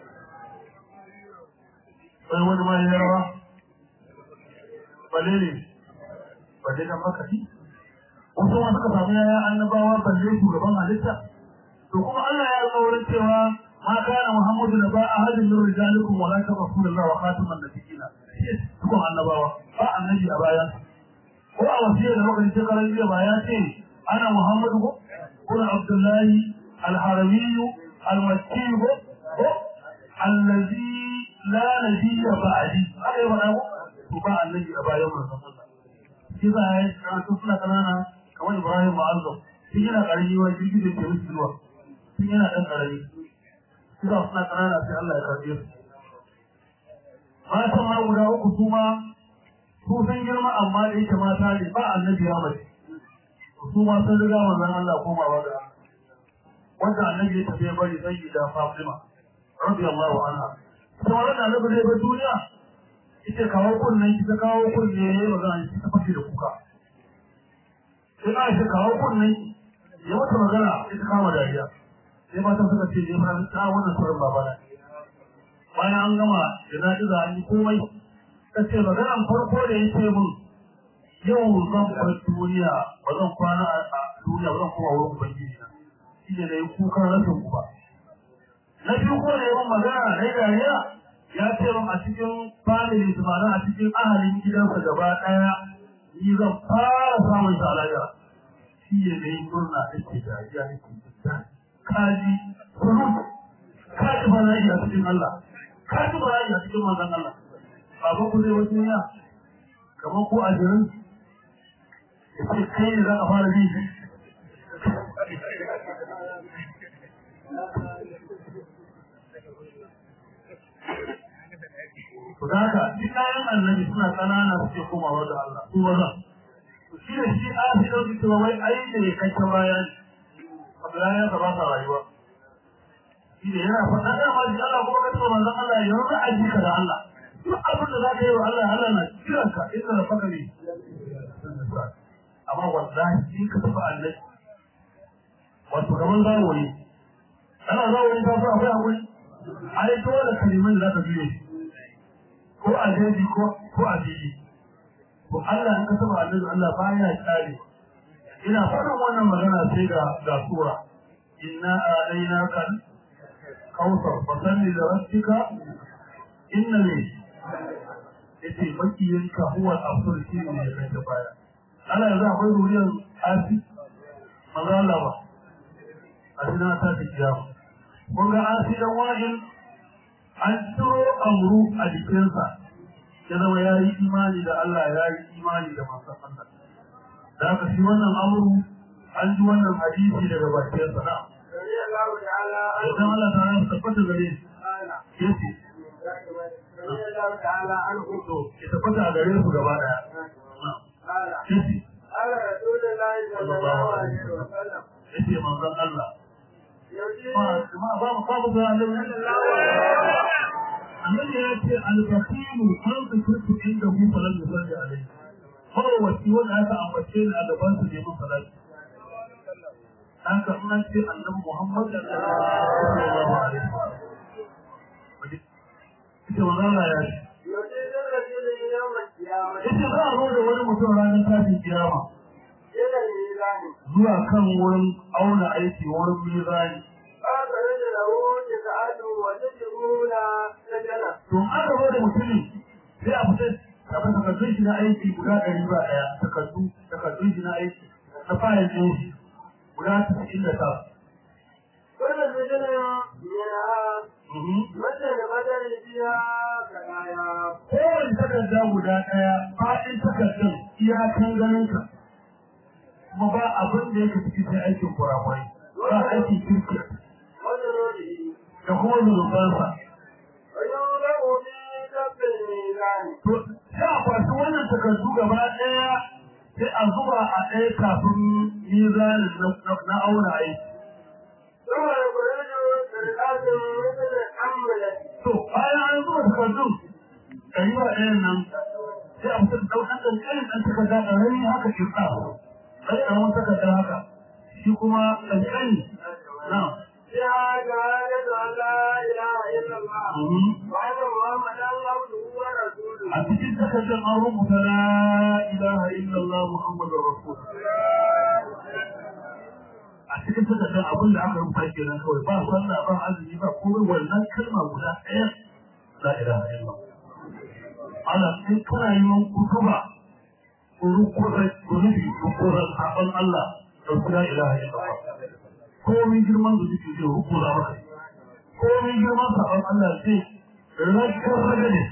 sai wani ma ya rawa balle ne balle dan makari wasu ma suka samu ƴaƴan annabawa balle shugaban halitta to kuma Allah ya alƙawarin cewa ما كان محمد نبا أحد من رجالكم ولكن رسول الله وخاتم النبيين تكون النبوة فالنبي أبايا ko a wasiyar da muka ce karan jiya ba ya ce ana Muhammadu ko kuna Abdullahi al-Harami al-Makki ko ko allazi la nabiyya ba'di haka yi faɗa ko to ba annabi a bayan manzon Allah shi za a yi karatu suna kanana kamar Ibrahim Ma'azzam shi yana karami wa jirgi da ke musu zuwa shi yana ɗan karami shi za suna kanana sai Allah ya karɓe su matan ma guda uku su ma su sun girma amma da yake mata ne ba annabi ya mace su ma sun riga manzon Allah komawa ga wanda annabi ya tafi ya bari sai da Fatima radiyallahu anha to wannan annabi zai bar duniya ita kawo kunnen ki ta kawo kunne ne magana ki ta fashe da kuka sai na shi kawo kunnen ya mata magana ita kama dariya sai mata suka ce ne fara ta wannan suran babana bayan an gama jana'iza an yi komai ta ce maganan farko da ya ce mun yau zan bar duniya ba zan kwana a duniya ba zan koma wurin ubangiji na shi ne da ya kukan rashin ku ba na biyu ko da yawan magana na yi dariya ya ce mun a cikin family su ma'ana a cikin ahalin gidansa gaba ɗaya ni zan fara samun shi a lahira shi ne da yi murna ake dariya ake jidda kaji surut kaji bala'i a cikin Allah kaji bala'i a cikin manzon Allah baban ku zai wasu ya kamar ko ajirin ya ce kai ne za a fara ji Ku da haka, shi kayan annabi suna ƙanana suke komawa da Allah, su maza. Shi da shi a fi ɗauki cewa wai ai da ya kai ta baya ne, abu ya yanka ba sa rayuwa. Shi da yana faɗa ɗaya ma ji Allah kuma ka ce manzon Allah ya yanzu aji ka da Allah. duk abin da za ka yi wa Allah Allah na kiran ka inda da faka ne amma wallahi in ka tafi Allah wato gaban zawo ne ana zawo ne ta fi akwai akwai ai dole kalimin da za ka biyo ko a daji ko ko a fili to Allah in ka saba annabi Allah baya tsare ina faɗin wannan magana sai ga ga sura inna alainaka kautsar fasalli da rabbika inna ne yace makiyanka huwa al-afsar shi ne ya kai baya ana yanzu akwai duriyar asi maza Allah ba a cikin ta ta kiyama kun ga asi dan wa'in an ciro amru a jikinsa ya zama ya yi imani da Allah ya yi imani da masu Allah da haka shi wannan amru an ji wannan hadisi daga bakin sa na رضي الله تعالى idan عنه Allah ta rasa tabbata gare shi قال yace رضي الله تعالى عنه to ya tabbata a gare su gaba daya Na. قال yace قال رسول الله صلى الله عليه وسلم yace manzon Allah يجيب ba ma ba mu babu da Allah annabi ya ce al-baqilu man zikirtu inda hu falan yusalli alayhi mawaci wanda aka ambace ni a gaban su neman salati haka in an ce annabi Muhammad sallallahu alaihi wasallam ita wannan ya ce يجيب الرجل يوم القيامة ita za a zo da wani mutum ranar tashin kiyama إلى الميزان zuwa kan wurin auna aiki wurin mizani فأخرج له تسعة وتسعون سجنا to an gaba da mutumin sai a fitar da takardun shi na aiki guda ɗari ba ɗaya takardu takardun shi na aiki na fayil ɗin shi guda tasa'in da tara. كل سجن منها مثل بدل فيها كنايا Kowane takarda guda ɗaya faɗin takardun iyakan ganinka kuma ba abin da yake ciki sai aikin kurakurai ba aikin kirkir وجنوده da kuma zunubansa. ويوضع في كف الميزان To sai a kwashi wannan takardu gaba ɗaya sai a zuba a ɗaya kafin mizanin na- na auna aiki. ثم يخرج سرقات مثل الحملة To, bayan an zuba takardun ɗari ba ɗayan nan, sai a fitar da ɗan ƙanƙanin ɗan takarda ƙarami haka kirɗa, ɗan ƙaramin takarda haka, shi kuma ƙanƙani na. فيها شهادة أن لا إله إلا الله Mhm. وأن محمدا عبده ورسوله A cikin takardar an rubuta la ilaha illallah Muhammadu Rasulullah. A cikin takardar abin da aka rubuta kenan kawai ba sallah ba azumi ba komai wannan kalma guda ɗaya la ilaha illallah. ana in kana yi man kutuba rukunan zunubi rukunan sabon Allah da su la ilaha illallah komin girman zunubi zai rukuna maka komin girman sabon Allah zai rakar raga ne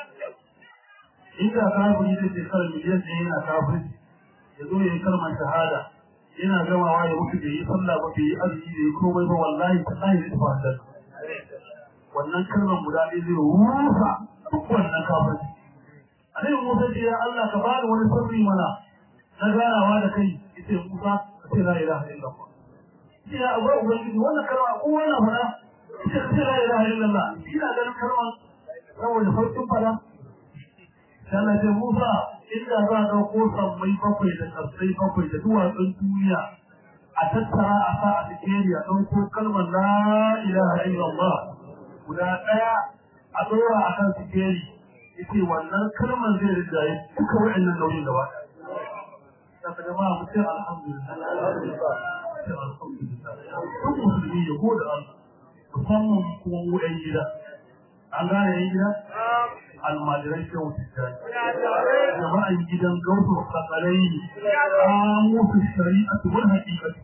inda kafiri zai ce kar miliyan ɗaya yana kafiri ya zo ya yi kalmar shahada yana gamawa ya mutu bai yi sallah ba bai yi azumi bai yi komai ba wallahi tallahi zai tafi aljanna wannan kalmar guda ɗaya zai rusa duk wannan kafirci Annabi Musa ce ya Allah ka bani wani sirri mana na ganawa da kai yace Musa ka ce la ilaha illallah. Shi ya abu ubangiji wannan kalma ko wannan fara ita ce la ilaha illallah ina ganin kalma saboda farkin fara. Sai Allah ce Musa inda za a ɗauko sammai bakwai da ƙarsai bakwai da duwatsun duniya a tattara a sa a sikeri a ɗauko kalmar la ilaha illallah guda ɗaya a ɗora a kan sikeri yace wannan kalmar zai rigaye duka wa'annan nauyin gaba da ka jama'a mu ce alhamdulillah ce alhamdulillah duk musulmi ya gode Allah musamman kuma mu ɗan gida an gane yan gida almajiran shehu tijjani jama'an gidan gautu sakalai ne a musu shari'atu wal haqiqatu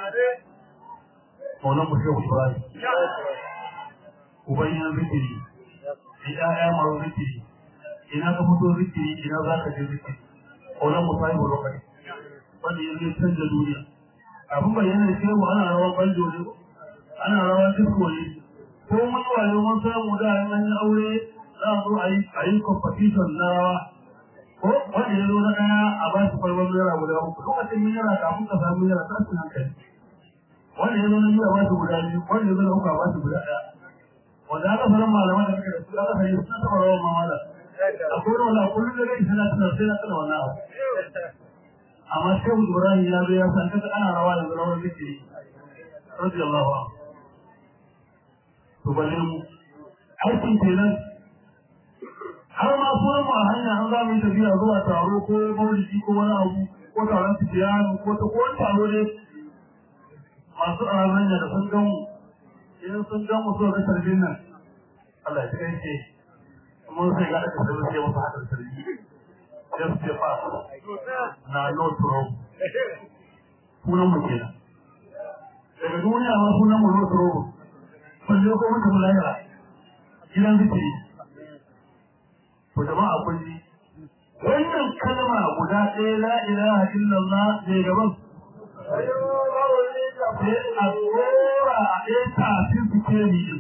maulan mu shehu ibrahim ubanyan zikiri da ƴaƴa masu zikiri ina ka fito zikiri ina za ka je zikiri ƙaunar mu sahibu lokaci wanda yanzu ya canza duniya abin bayyana da shehu ana rawan banjo ne ana rawan disko ne ko mun yi wayo mun samu da in an yi aure za a zo a yi a yi competition na rawa ko wanda ya zo na ɗaya a ba shi kwalbar naira guda uku lokacin mun yara kafin ka samu yara ta su hankali wanda ya zo na biyu a ba shi guda biyu wanda ya zo na uku a ba shi guda ɗaya wanda aka fara malaman da suka da su aka fara suna taɓa rawan mamala akwai wani wala kullum da gani sana tana sai na tana wannan abu amma shehu ibrahim ya zo ya san kaga ana rawa yanzu rawar zikiri radiyallahu anhu to balle mu aikin kenan har ma sunan mu a hanya an za mu yi tafiya zuwa taro ko maulidi ko wani abu ko taron fitiyanu ko ta ko wani taro ne masu a hanya da sun gan mu idan sun gan mu so ga tarbin nan Allah ya kai ce mun sai ga aka sabu sai wasu hadar tarbi just the pass na no trouble sunan mu kenan daga duniya ma sunan mu no trouble balle ko mutum lahira gidan zikiri to jama'a kun ji wannan kalma guda ɗaya la ilaha illallah ne gaban sai a tsora a ɗaya tafin sikeri din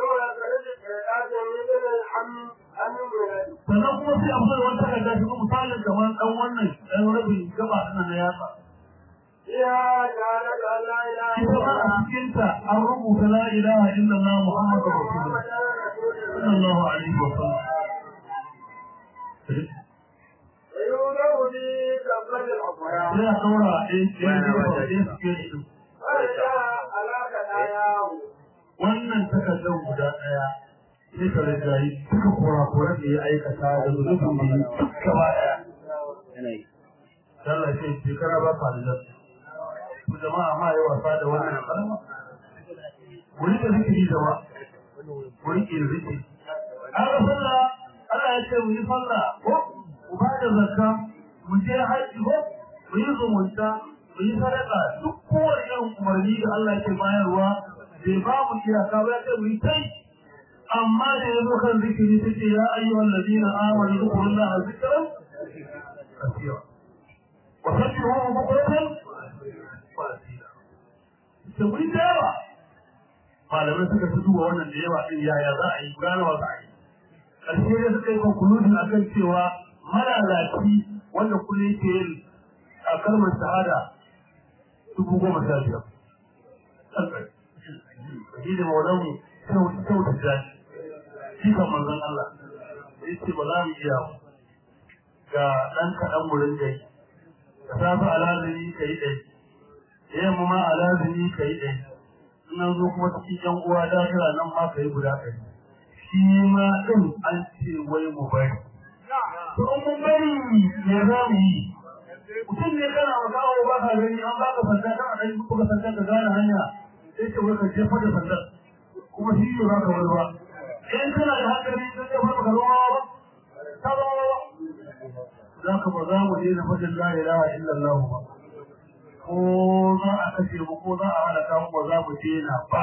sannan kuma sai a fara wata takarda shi misalin kamar ɗan wannan ɗan rabin gaba ɗin na yatsa ita ma a cikinta an rubuta la ilaha illallah muhammadu rasulullah sallallahu alaihi wa sallam sai a ɗora a ɗaya ɗaya sikeri din wannan takardar guda ɗaya sai ka rinjayi duka kurakuran da ya aikata da zunubin da ya gaba ɗaya. Allah ce shekara ba ka da ku jama'a ma yi wasa da wannan kalma. Wuri da zikiri jama, wuri ke zikiri. An ga sallah, Allah ya ce mu yi sallah ko mu ba da zakka, mu je haji ko mu yi zumunta, mu yi sadaka duk kowane irin umarni da Allah ke bayarwa bai ba mu iyaka ba ya ce mu yi kai amma da ya zo kan zikiri ta ce ya ayyuhan ladina amanu zkurullaha zikran kasira wa sabbihu bukratan wa asila ta mu yi yawa malamai suka fi duba wannan da yawa din yaya za a yi ganawa za a yi ƙarshe da suka yi conclusion akan cewa malalaci wanda kullum yake yin a kalmar shahada dubu goma sha biyar. Shi da maulanmu kyau da jani. Shi kan manzon Allah. Ya ce ba za mu iya ga ɗan kaɗan wurin gai. Ka safi alazini ka yi ɗai. Da yamma ma alazini ka yi ɗai. Nan zo kuma cikin ƴan uwa dahira nan ma ka yi guda ɗari. Shi ma ɗin an ce wai mu bari. To in mun bari me za mu yi? mutum ne kana magawa ba ka gani an baka sanda kana dan buga sanda ka gane hanya sai ce wai ka jefa da sanda kuma shi ne baka wani ba in kana da hankali ka jefa ka zama ba ka zama ba za ka ba za mu daina fadin la ilaha illallah ba ko za a kashe mu ko za a halaka mu ba za mu daina ba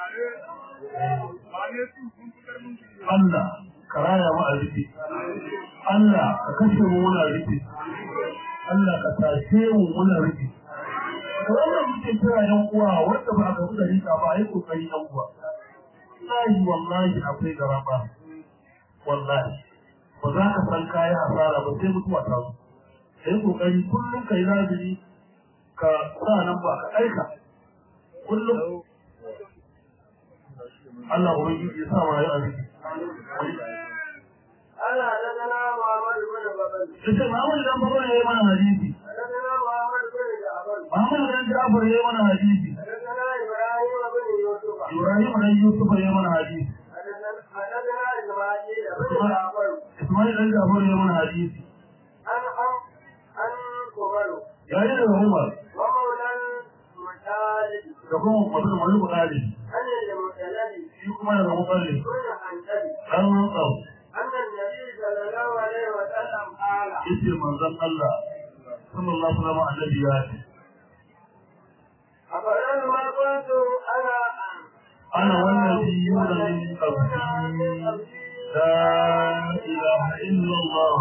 Allah ka raya mu a rufe Allah ka kashe mu muna rufe Allah ka tashe mu muna rufe. Da wannan muke kira yan uwa wanda ba ka buga rika ba ai kokari yan uwa. Wallahi wallahi akwai garaba. Wallahi ba za ka san kayi asara ba sai mutuwa ta zo. Kai kokari kullum kai lazimi ka sa nan ba ka aika. Kullum Allah ubangiji ya sa wa ya aziki. أنا لنا محمد بن بكر Sai Muhammad dan Bakar ya yi mana hadisi. لنا محمد بن جعفر Muhammad dan Ja'far ya yi mana hadisi. لنا إبراهيم بن يوسف Ibrahim dan Yusuf ya yi mana hadisi. لنا إسماعيل بن جعفر Ismail dan Ja'far ya yi mana hadisi. أن أم أن قبل Ya yi daga Umar ومولى المتالب da kuma mutum wani bukari أن المتلد shi kuma daga Mukalli كل حنتبه dan Rantsau أن النبي صلى الله عليه وسلم قال yace manzon Allah sallallahu alaihi wasallam annabi ya ce أفلما ما كنت أنا ana wannan biyuna min qabli la ilaha illa Allah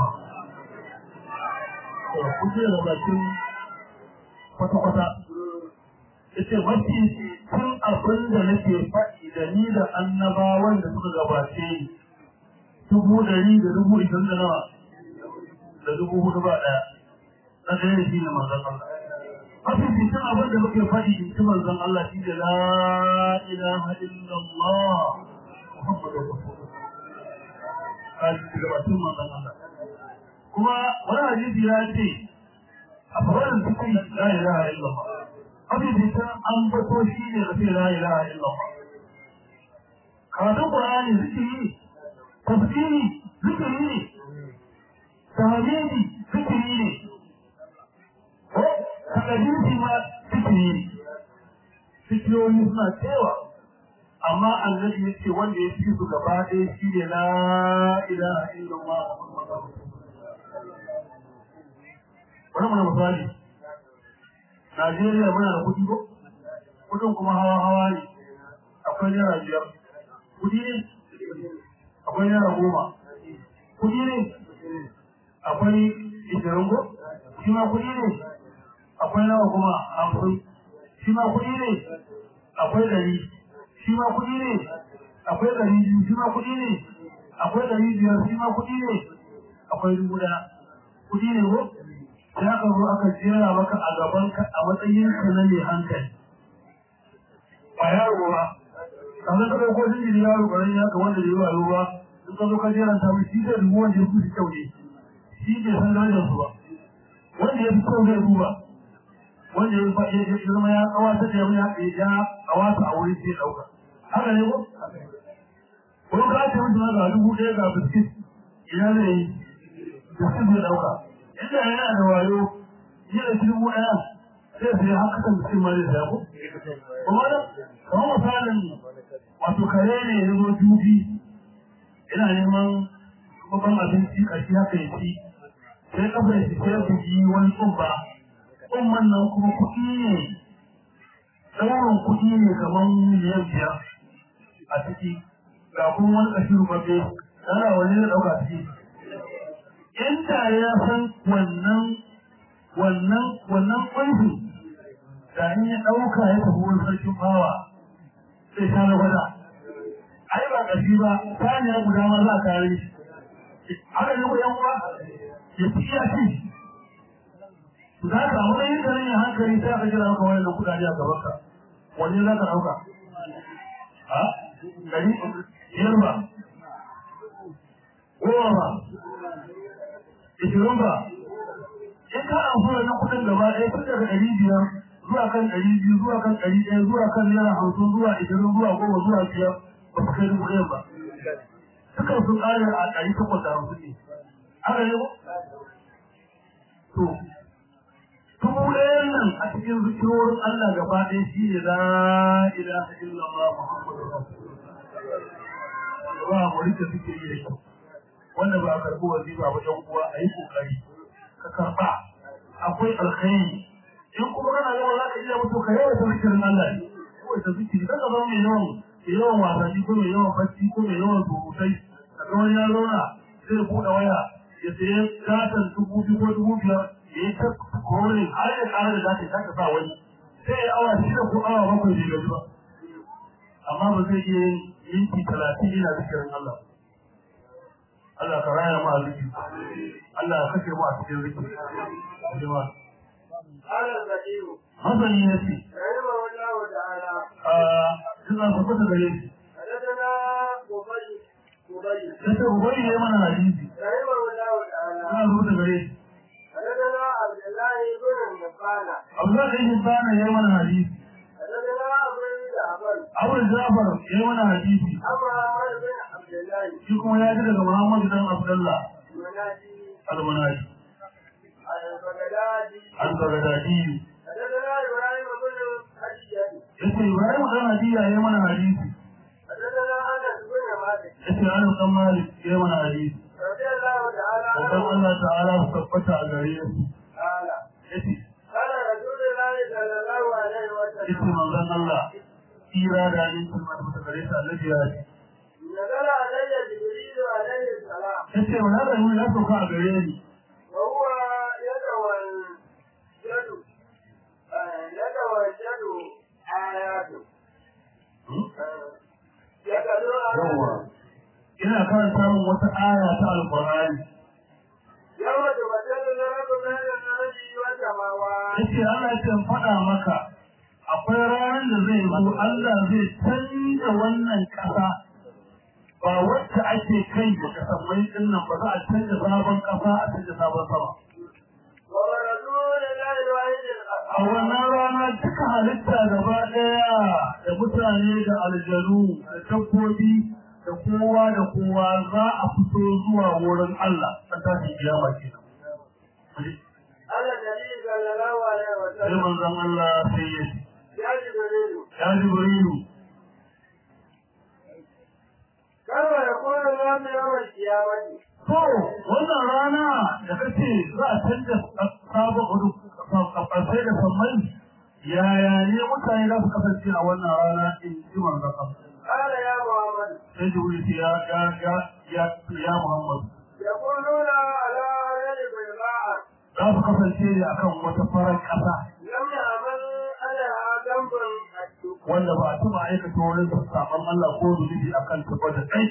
to kuke da bakin kwata kwata yace mafi tun abin da nake faɗi da ni da annabawan da suka gabace ni dubu ɗari da dubu ishirin da nawa da dubu hudu ba ɗaya na ɗaya da shi ne manzon Allah mafi cikin abin da muke faɗi in ci manzon Allah shi da la ilaha illallah Muhammadu Rasulullah kaji daga bakin manzon Allah kuma wani hadisi ya ce a faɗin cikin la ilaha illallah mafi cikin an bato shi ne da ce la ilaha illallah karatun Qur'ani zikiri tafsiri zikiri ne tahmidi zikiri ne ko takadisi ma zikiri ne zikiroyi suna cewa amma annabi ya ce wanda ya fi su gaba ɗaya shi ne la ilaha illallah wani mana misali Najeriya muna da kuɗi ko kuɗin kuma hawa hawa ne akwai naira biyar kuɗi ne akwai naira goma kuɗi ne akwai ishirin ko shi ma kuɗi ne akwai nawa kuma hamsin shi ma kuɗi ne akwai ɗari shi ma kuɗi ne akwai ɗari biyu shi ma kuɗi ne akwai ɗari biyar shi ma kuɗi ne akwai dubu ɗaya kuɗi ne ko sai aka zo aka jera maka a gaban ka a matsayin ka na mai hankali ba yaro ba kamar ka ɗauko shi ne yaro ƙarami haka wanda bai yi ba in ka zo ka jera ta mai shi zai dubu wanda ya fi kyau ne shi bai san darajar su ba wanda ya fi kyau zai duba wanda ya faɗi ya zama ya kawata da ya ya kawata a wurin sai ɗauka haka ne ko ko ka ce mutum ga dubu ɗaya ga biskit ina ne biskit zai ɗauka inda yana da wayo yi da dubu ɗaya sai sai haka kan biskit ma zai saya ko kuma da kamar misalin wato kare ne ya zo dubi ina neman babban abinci ƙarshe haka ya ci sai kafa ya ci sai ya bugi wani tsumba umman nan kuma kuɗi ne ɗaurin kuɗi ne kamar miliyan biyar a ciki ga kuma wani ƙashi rubabbe yana wani da ɗauka ciki inda ya san wannan wannan wannan ƙunshi da in ya ɗauka ya tafi wani sarkin bawa sai sha na gwada ai ba ƙashi ba saniya guda ma za a kare shi haka ne ko yan uwa ya fi iya ci za ka samu ɗan yin yin hankali sai aka jira maka wannan kuɗaɗe a gaban ka wanne za ka ɗauka a ɗari biyar ba goma ba ishirin ba in ka amfana na kuɗin gaba ɗaya tun daga ɗari biyar zuwa kan ɗari biyu zuwa kan ɗari ɗaya zuwa kan naira hamsin zuwa ishirin zuwa goma zuwa biyar ba su kai dubu ɗaya ba dukan sun ƙare a ɗari takwas da hamsin ne haka ne ko to dubu ɗayan nan a cikin zikirorin Allah gaba ɗaya shi ne la ilaha illallah muhammadu rasulullah ba mu rike zikiri da kyau wanda ba a karɓi wazifa ba ɗan uwa a yi ƙoƙari ka karɓa akwai alkhairi in kuma kana yawan za ka iya mutu ka yawaita zikirin Allah ne yawaita zikiri kan ka zama mai yawan mai yawan wasanni ko mai yawan bacci ko mai yawan surutai ka ga wani ya zauna zai buɗe waya ya sayi gatan dubu biyu ko dubu biyar ya yi ta kore har ya ƙara da zata ta sa wani sai ya awa shida ko awa bakwai bai gaji ba amma ba zai iya yin minti talatin yana zikirin Allah Allah ka raya mu a zikiri Allah ka kashe mu a cikin zikiri jama'a قال الزكي Hasani ya ce, رحمه الله تعالى a suna tabbata gare shi, حدثنا مبين مبين ya ce, Ubai ya mana hadisi, رحمه الله تعالى suna tabbata gare shi. حدثنا عبد الله بن النبانة Abdullah ɗan Hibbana ya mana hadisi, حدثنا أبو جعفر Abu Jafar ya mana hadisi, أبو عمر بن عبد الله shi kuma ya ji daga Muhammad dan Abdullah المنادي al-Munadi, البغدادي al-Baghdadi. حدثنا إبراهيم بن حجاج Ya ce, Ibrahim dan Hadiya ya mana hadisi, حدثنا أنس بن مالك ya ce, Anas dan Malik ya mana hadisi. رضي الله تعالى Wadan عنه Allah ta'ala su tabbata a gare su. قال Ya ce, قال رسول الله صلى الله عليه ya ce وسلم manzon Allah, tsira da amincin masu ta gare ta Allah ya ce. نزل علي جبريل عليه السلام Ya ce, wani da ya sauka a gare ni. وهو يتوجد آه، يتوجد آياته يتلو Yawwa. آياته Ina karanta min wata aya ta Alƙur'ani. يوم تبدل الأرض بين الأرض والسماوات yace Allah ya ce in faɗa maka akwai ranar da zai zo Allah zai canza wannan ƙasa ba wacce ake kai da kasammai din nan ba za a canza sabon ƙasa a canza sabon sama ورسول الله الواحد a wannan rana duka halitta gaba ɗaya da mutane da aljanu da dabbobi da kowa da kowa za a fito zuwa wurin Allah a tashin kiyama kenan على النبي صلى الله عليه sai وسلم manzon Allah sai ya ce يا جبريل ya jibrilu كيف يكون الناس يوم القيامة to wannan rana da kace za a canza sabon hudu kafai da sammai yaya ne mutane za su kasance a wannan rana in ji manzon Allah قال يا محمد sai jibril ce ya ya ya ya ya Muhammad يقولون على يد بيضاء za su kasance ne akan wata farar ƙasa لم يعمل عليها ذنب الدب wanda ba a taɓa aikata wurin saɓon Allah ko zunubi a kan taɓa da ɗai.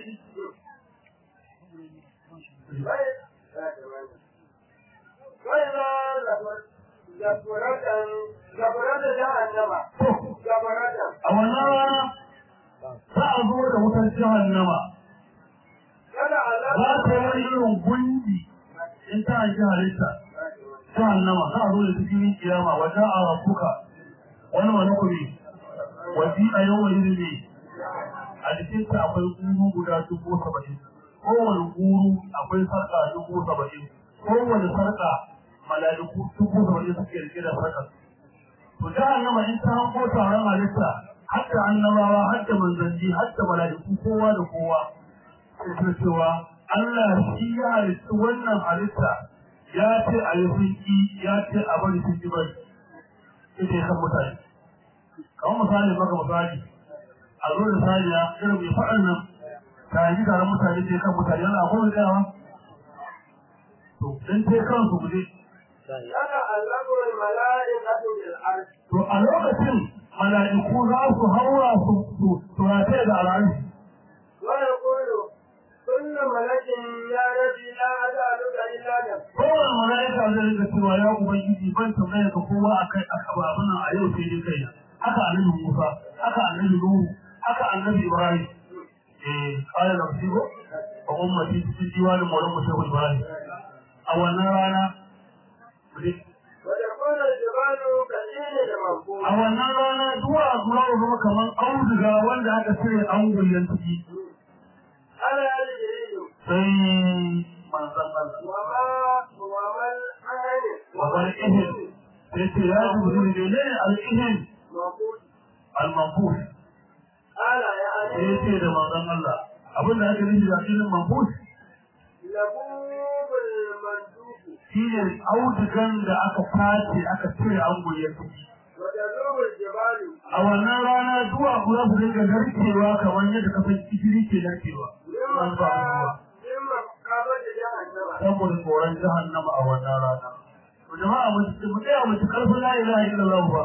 وإذا زفرت زفرت جهنم زفرت A wannan rana za a zo da wutar jahannama kada za ta yi Allah wani irin gundi in ta ji halitta jahannama za a zo da cikin kiyama wajen a rafuka wani wani kuri wasi a yau wani ne a jikinta akwai guru guda dubu saba'in kowane guru akwai sarƙa dubu saba'in kowane sarƙa mala'iku dubu saba'in suke rike da sarƙar to jahannama in ta hanko taron halitta hatta annabawa hatta manzanni hatta mala'iku kowa da kowa sai ta cewa Allah shi ya halitta wannan halitta ya ce a yi sunki ya ce a bari sun ji bari ita ya kan mutane kamar misali maka misali a zo da saniya irin mai faɗan nan ta yi taron mutane ce kan mutane yana akwai tsayawa to dan ce kansu guje yana allabu mala'ikatu bil arsh to a lokacin mala'iku za su haura su su su rataye da al'arshi wa yaqulu kullu malakin ya rabbi la ad'aluka illa nafsi kowane mala'ika zai rika cewa ya ubangiji ban tambaya ka kowa akai aka ba abin nan a yau sai dai kai haka annabi Musa haka annabi Nuhu haka annabi Ibrahim eh qala nafsi ko wa ummati fi diwani mawlan musawu Ibrahim a wannan rana wa yakunu al-jibalu kadini da mabul a wannan rana duwa zuwa zama kamar auduga wanda aka cire angulyan ciki ala al-jibril sai manzon Allah wa ma wa mal ahli wa wal ihim sai ce ya jibril ne al-ihim mabul al-manfus ala ya sai ali ce da manzon Allah abin da aka nufi da ilmin manfus labubul manduku shine audugan da aka tace aka cire angulyan ciki wa tadrubul jibalu a wannan rana zuwa kula su dinga narkewa kamar yadda kafin kifiri ke narkewa mimma an ba ruwa mimma qabata jahannama saboda tsoron jahannama a wannan rana to jama'a mu mu tsaya mu ci karfin la ilaha illallah ba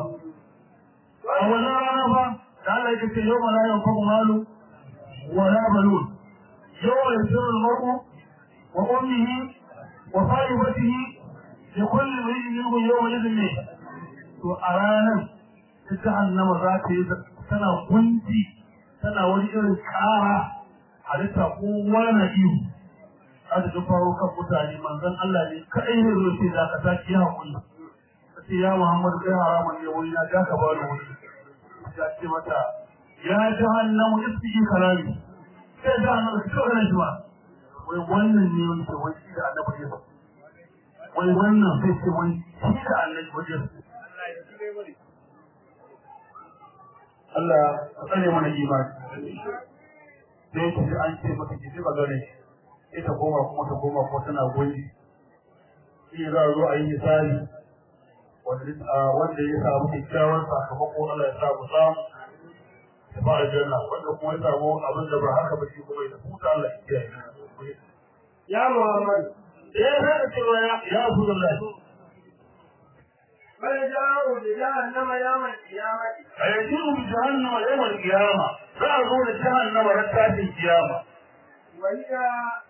a wannan rana ba da Allah yake ce yawma la yanfa'u malu wa la banun yawma yasirru al-mar'u wa ummihi wa sahibatihi li kulli imrin minhum yawma idhin ne to a ranar ta jahannama za ta yi tana gunji tana wani irin kara halitta ko wani ihu aka ji faro kan mutane manzon Allah ne kadai ne zo ce za ka saki ya hakuri sai ya Muhammad kai haramun ne wuri na ka ba da wuri ya ce mata ya jahannamu isbiji kalami sai jahannamu ki kawai na shi ba wai wannan ne wani ke wani shi da annabi ne wai wannan sai ce wani shi da annabi ne Allah ka tsare mana imani sai ki ji an ce maka ki ji magana ita koma kuma ta koma ko tana goyi shi za a zo a yi misali wanda ya samu kyakkyawan sakamako Allah ya samu samu ya ba aljanna wanda kuma ya samu abin da ba haka ba shi kuma ya huta Allah ya kiyaye ya muhammad ya haka cewa ya ya Rasulullahi bal ja'u bi jahannama yawm al-qiyamah ayyajiru bi jahannama yawm al-qiyama za a zo da jahannama ran tashin kiyama wa hiya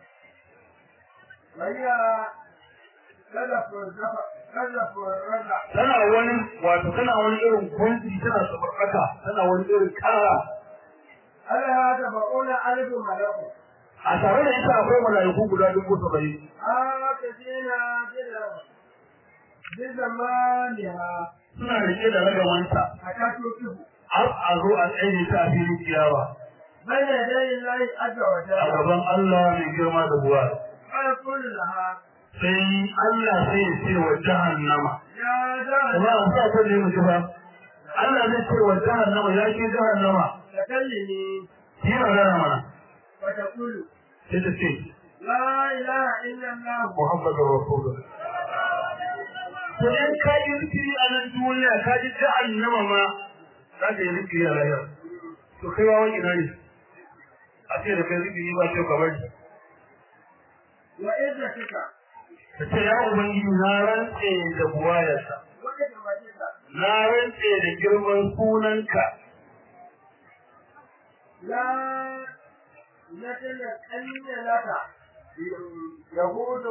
wa hiya kadafu zafa kadafu rada tana wani wato tana wani irin kwanci tana sabarkata tana wani irin kara ala tabaquna alif malaku a tare da ita akwai mala'iku guda dubu saba'in akadina bila bizamaniha suna rike da ragamanta akatu kibu har a zo a tsaye ta a filin ciyawa بين يدي الله عز a وجل gaban Allah mai girma da buwa فيقول لها sai Allah sai ya ce wa jahannama يا kuma جهنم an sa ta ne mu ji ba Allah zai ce wa jahannama ya ke jahannama تكلمي ki magana mana وتقول sai ta ce لا إله إلا الله Muhammadu Rasulullah to in ka yi zikiri a nan duniya ka ji jahannama ma za ka yi zikiri a lahira to kai wa wani ina ne a ce da kai zikiri ba ce ka bari وإذتك ka ce ya ubangiji na rantse da buwayarsa وإذمتك na rantse da girman sunanka لا يتلقن لك يقول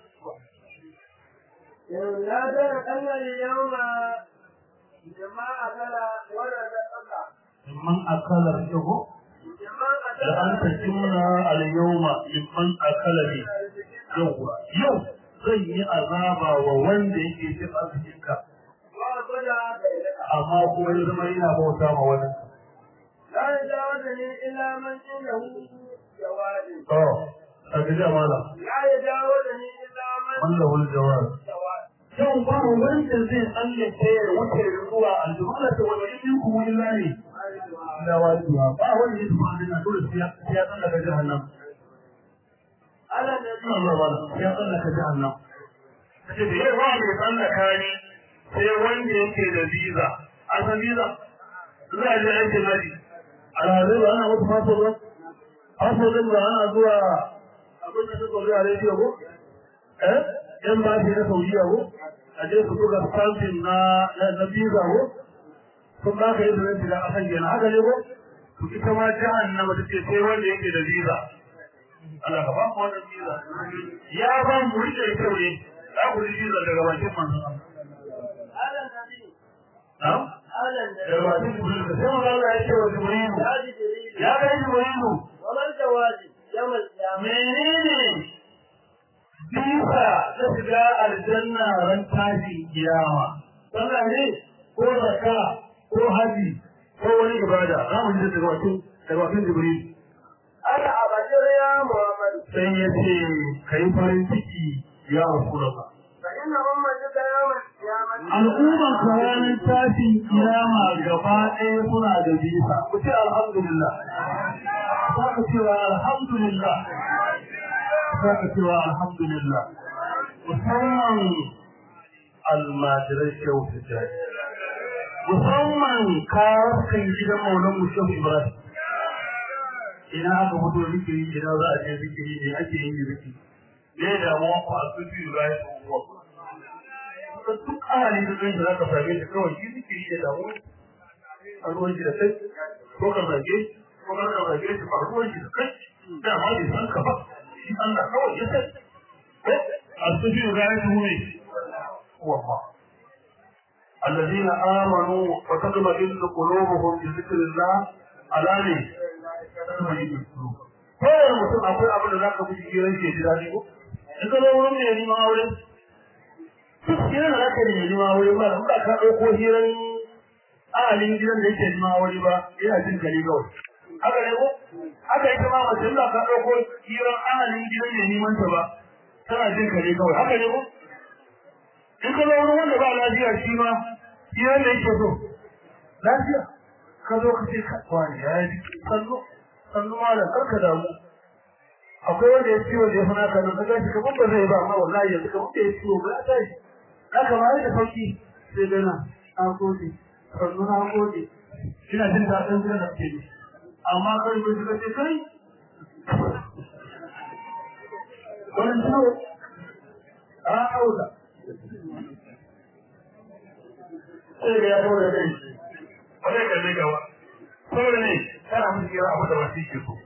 لا تلقن اليوم جماعة أكل ولا تقطع mimman akala shigo جماعة da an tajimna al-yawma mimman akala ne yau yau zan yi azaba wa wanda yake cin arzikinka وأبدا بينك amma kuma ya zama yana bauta ma wani لا يجاوزني إلا من عنده جواز to a ga jamala لا يجاوزني إلا من wanda hul jawab جواز yau ba wanda zai tsallake ya wuce zuwa aljumala ta wani yin kuma illa ne da wajiba ba wanda ya tafi da dole sai ya sai ya tsallaka jahannam على النبي Allah wala sai ya tsallaka jahannam kace da yawa mai tsallaka ne sai wanda yake da visa an san visa za a je aikin haji alhazai ba ana mutu faso ba faso din ba ana zuwa abin da suka zuwa rediyo ko eh yan ba shi na saudiya ko a je su buga stamping na na visa ko sun ba ka yi da zai da asan kenan haka ne ko to ita ma jahannama ta ce sai wanda yake da visa Allah ka ba mu wannan visa ya ba mu rike kyau ne za ku ji visa daga bakin manzon Allah على النبي na'am على daga النبي bakin Jibril sai manzon Allah ya ce wa Jibril يا جبريل ya ga Jibril وما الجواز يوم القيامة menene bisa na shiga aljanna ran tashi kiyama sallah ne ko zakka ko haji ko wani ibada za mu ji daga bakin daga bakin Jibril أنا أبشر يا محمد sai ya ce kai farin ciki ya Rasulullah فإن أمتك يوم القيامة al'umman ranar tashin kiyama gaba ɗaya suna da bisa ku ce alhamdulillah za ka cewa alhamdulillah za ka cewa alhamdulillah musamman almajirai shehu tijjani musamman kawakan gidan maulan mu shehu ibrahim ina aka fito zikiri ina za a je zikiri ne ake yin zikiri ne damuwa ku a sufi ibrahim ko da duk ahali da zai za ka same shi kawai shi zikiri da damu a ruwan shi da kai ko ka zage ko ka ka zage shi a ruwan shi da kai da ma bai san ka ba shi Allah kawai ya san ko asufi ra'aytu ne wallah الذين آمنوا وتطمئن قلوبهم بذكر الله على ne تطمئن القلوب kowane mutum akwai abin da za ka fi jiran ke ji daɗi ko in ka zo wurin mai neman aure duk hirar da zaka nemi ma wuri ba ba ka dauko hirar ahalin gidan da yake ma wuri ba yana jin kali kawai haka ne ko haka ita ma mace da ka dauko hirar ahalin gidan ne neman ta ba tana jin kali kawai haka ne ko in ka zo wurin wanda ba lafiya shi ma hirar da yake so lafiya ka zo ka ce ka wani ya yi sallo sallo malam karka damu akwai wanda ya ciwo da ya fana ka nan ka gashi kamar ba zai ba amma wallahi yanzu kamar da ya ciwo ba ya tashi haka ma da sauki sai dana an gode sannu na gode ina jin daɗin jiran da ke amma kai ko suka ce kai wannan ciwo a hauda sai ga ya kawo da kai ba zai kalle gaba saboda ne kana musu kira abu da wasu ke so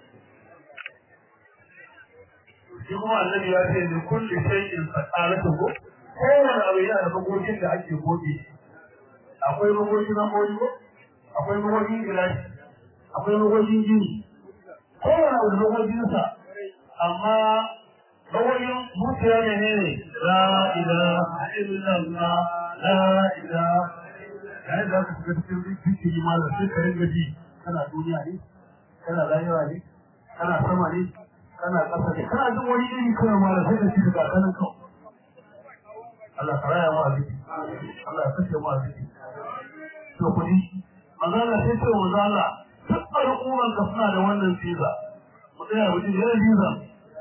shi kuma annabi ya ce ni kulli shay'in saqalatu ko kowane abu yana da magogin da ake goge akwai magogin na mori ko akwai magogin gilashi akwai magogin gini kowane abu da magogin sa amma magogin zuciya ne ne la ilaha illallah la ilaha yayin da aka shiga cikin zikiri ma da sai ka ringa ji kana duniya ne kana rayuwa ne kana sama ne kana ƙasa ne kana jin wani iri kawai ma da sai ka ci ga kanan kawai Allah ka raya mu a ziki Allah ya kashe mu a ziki to kudi magana sai ce wa zalla duk al'umman ka suna da wannan visa mu tsaya wajen yana visa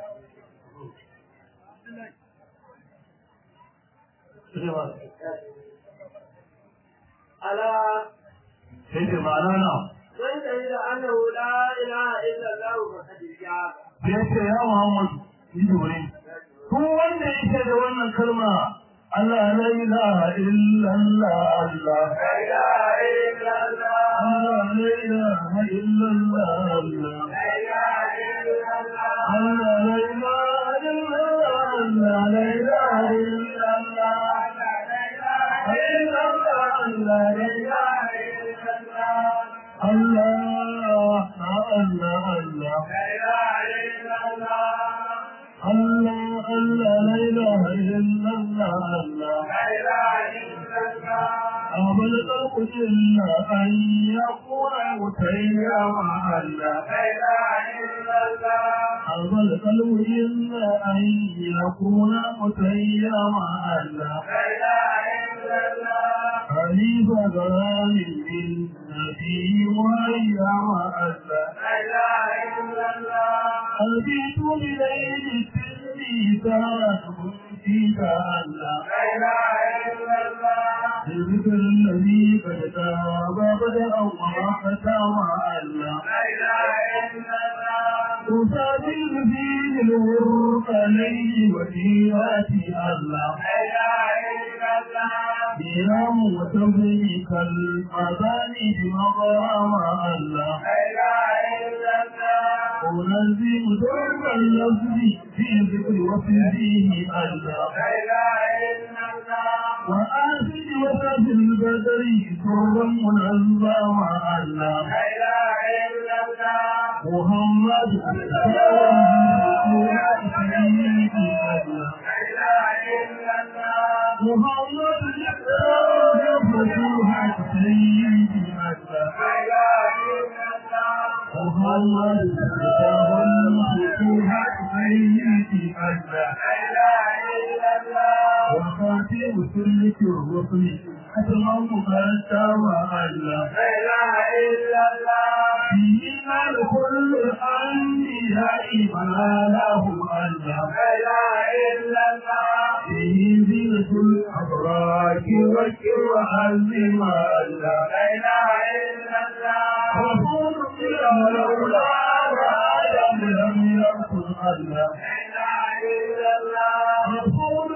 على sai ce ma'ana na من شهد أنه لا إله إلا الله فقد جاب sai ce ya Muhammadu yi dore duk wanda yake da wannan kalma Allah la ilaha illallah Allah لا إله إلا الله Allah la ilaha illallah Allah لا إله إلا الله Allah la ilaha illallah Allah la ilaha illallah Allah la ilaha Allah Allah Allah Allah Allah la ilaha illallah Allah أبل الخلق إلا أن يكون متيا مع الله أبل القلب إلا أن يكون متيا مع الله حليف غرام للنبي وهيا مع الله أبيت بليل التلميذات فيك الله بذكر الذي قد تاب بدأ وراحة مع الله تسافر فيه الورق ليل وجيرات الله بيام وتبريك المباني بمغرام الله أنزل درب اللفظ في ذكر وفيه الله وآسد وسد البدر سرا منظم الله محمد سيدي الله محمد فتوحة سيدي الله محمد فتوحة سيدي الله وخاتم سلك الرسل أتمم فاتم الله فينا لكل الأنبياء ما لهم الله فيه زينة الأبراج وكر وعزم الله رسول الله لولا آدم لم يكن الله رسول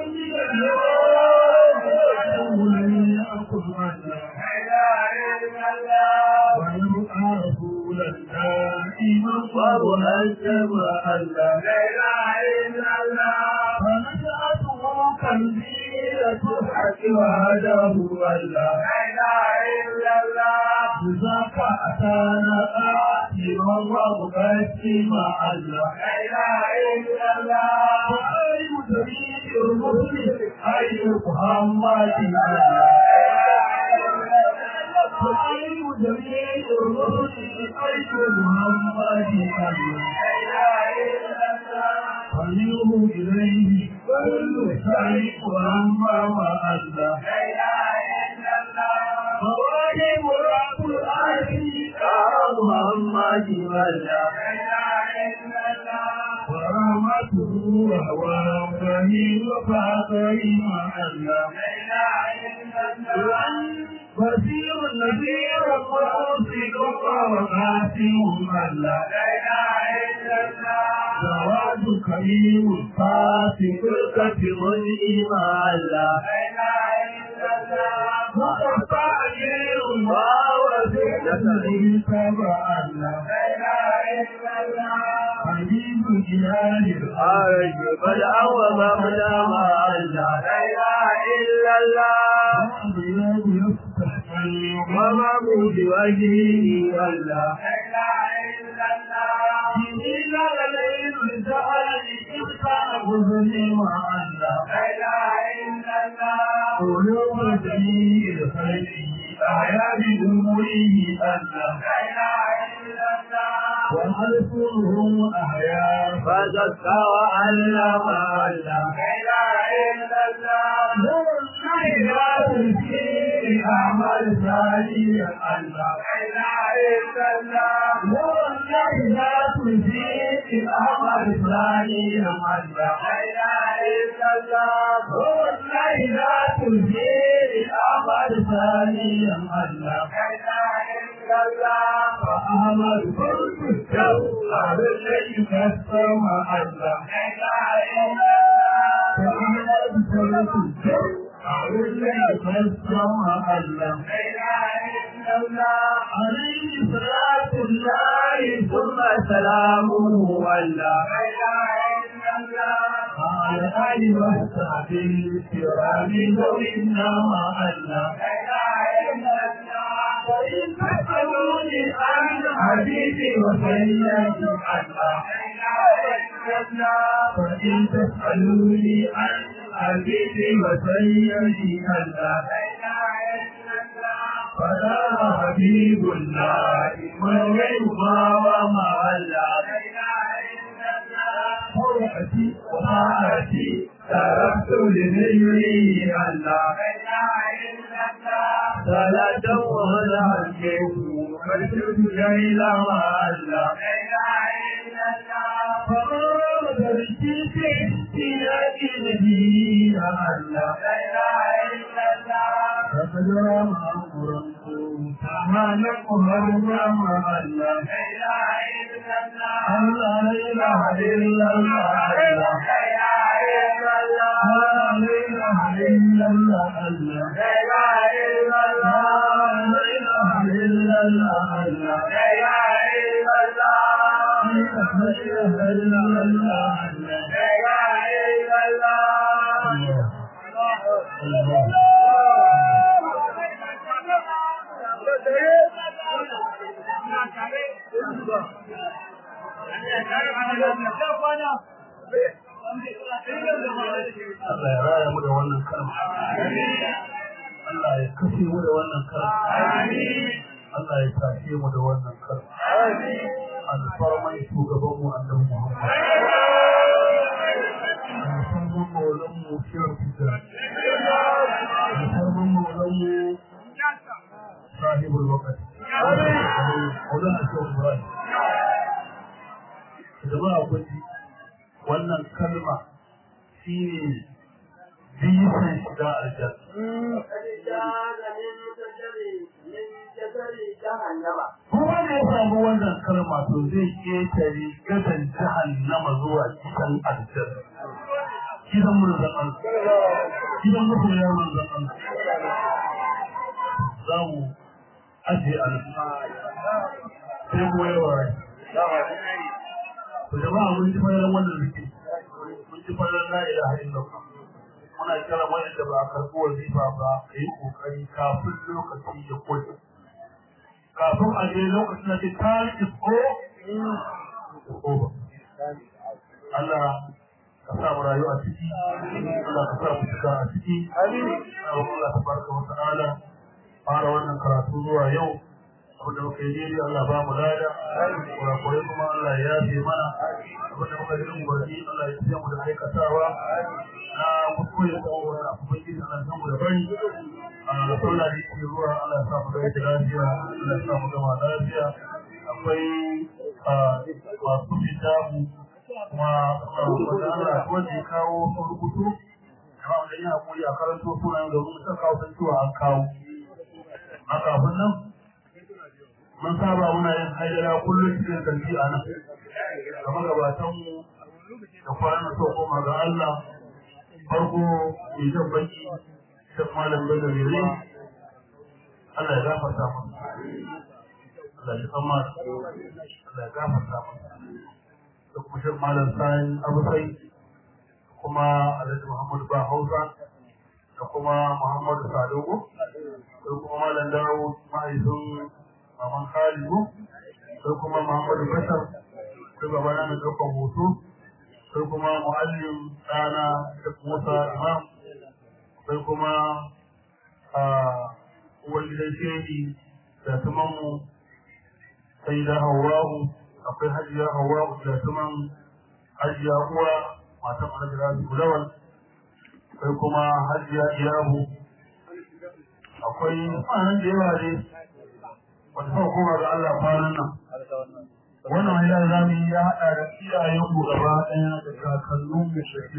الله لم يكن الله ويبقى رسولا دائما ومهجم الله فنشأته كالبيرة الحق وهداه الله ذاك أتانا آتما ومقسما الله وأي جميع الرسل أي محمد الله وأي جميع الرسل أي محمد الله فمنه إليه كل شيء وأما مع الله فواجب رب العالمين محمد الله ورحمته وهو رحيم فاطر مع الله بصير نذير مرسل وقاسم الله جواد كريم فاسق الكتم الإيمان الله وقطع ووسيلة لتبع الله حبيب جلال الخارج بل أوى مبدا مع الله وأبيض يفتح ومعبود وجهه الله جميل الليل لسأل إبقى حزن مع الله قلوب جميع الخير أحيا بأموره الله وألسنهم أحياء فزكى وعلم علم لا إله إلا الله نور الخيرات فيه أعمال صالحة لا إله إلا الله نور الخيرات فيه أعمال صالحة لا إله إلا الله نور الخيرات فيه أعمال صالحة لا إله إلا الله فأعمل فرد الشر الذي كسر الله لا إله إلا الله فأعمل فرد الشر الذي كسر الله لا إله إلا الله عليه صلاة الله ثم سلامه ولا لا إله إلا الله على آل وصحبه الكرام ذوي النوى الله لا إله إلا الله وإن تسألوني عن حبيبي وسيدي الله لا إله إلا الله فإن تسألوني عن حبيبي وسيدي الله لا إله إلا الله فلا حبيب الله من يرضى وما الله لا إله إلا الله فرحتي وطاعتي تركت لذكري الله لا إله إلا الله صلاة وسلام فرشد إلى ما الله لا إله إلا الله فقام تركي في سياق نبي الله لا إله إلا الله فقد رام أمركم تعالى قهر ما الله لا إله إلا الله الله لا إله إلا الله الله لا إله إلا الله لا إله إلا الله الله لا إله إلا الله لا إله إلا الله الله لا إله إلا الله لا إله إلا الله الله لا إله إلا الله Allah ya raya mu da wannan kalma. Allah ya kashe mu da wannan kalma. Allah ya tashe mu da wannan kalma. Alfarman shugaban mu annabi Muhammad. Alfarman maulan mu Shehu Tijjani. Alfarman maulan mu sahibul waqti. Maulan Shehu Ibrahim. Jama'a kun ji wannan kalma shi ne bisan shiga aljanna. Kuma da ya samu wannan kalma to zai ƙetare gadan jahannama zuwa cikin aljanna. Gidan manzon Allah. Gidan masoya manzon Allah. Za mu ajiye a nan. Sai kuma yawa rai. To jama'a mun ji fayar wannan zikiri. Mun ji fayar la ilaha illallah. Muna kira wanda ba a karɓi wazifa ba ka yi ƙoƙari kafin lokaci ya kuli. Kafin a je lokacin da ke tari ko ko Allah ka sa mu rayu a ciki, Allah ka sa mu cika a ciki. Allah ta barka wa ta'ala fara wannan karatu zuwa yau. abinda muka yi daidai Allah ba mu lada kurakurai kuma Allah ya yafe mana abinda muka yi umarni Allah ya fiye mu da aikatawa na kuskure da wani abubuwan gidi Allah ya samu da bari a da sallah da yake zuwa Allah ya samu da yake lafiya Allah ya samu gama lafiya akwai masu fita mu kuma wanda Allah wanda ya kawo sun rubutu amma wanda ya haƙuri a karanto sunayen domin suka kawo san cewa an kawo a kafin nan mun saba muna yin haidara kullum cikin kanti a nan kamar gabatanmu da kwanan so koma ga Allah farko mai jan baki da malam da gare Allah ya gafarta mu Allah ya san mata Allah ya gafarta mu da kuma shi malam sani abusai kuma Alhaji Muhammadu ba Hausa da kuma Muhammadu Sadogo da kuma malam Dawo mahaifin Maman Khalidu sai kuma Muhammadu Bashar sai babana mai ɗaukar hoto sai kuma muallim ɗana da Musa Imam sai kuma uwar gidan shehi da tumanmu sai da Hawwa'u akwai hajiya hawa mutlatuman hajiya uwa matan alhaji rabi kulawal akwai kuma hajiya iyabu akwai ma'anan da yawa ne wata kuma kuma ga Allah kwanan nan wannan ya zami ya haɗa da iyayenmu gaba ɗaya da kakanninmu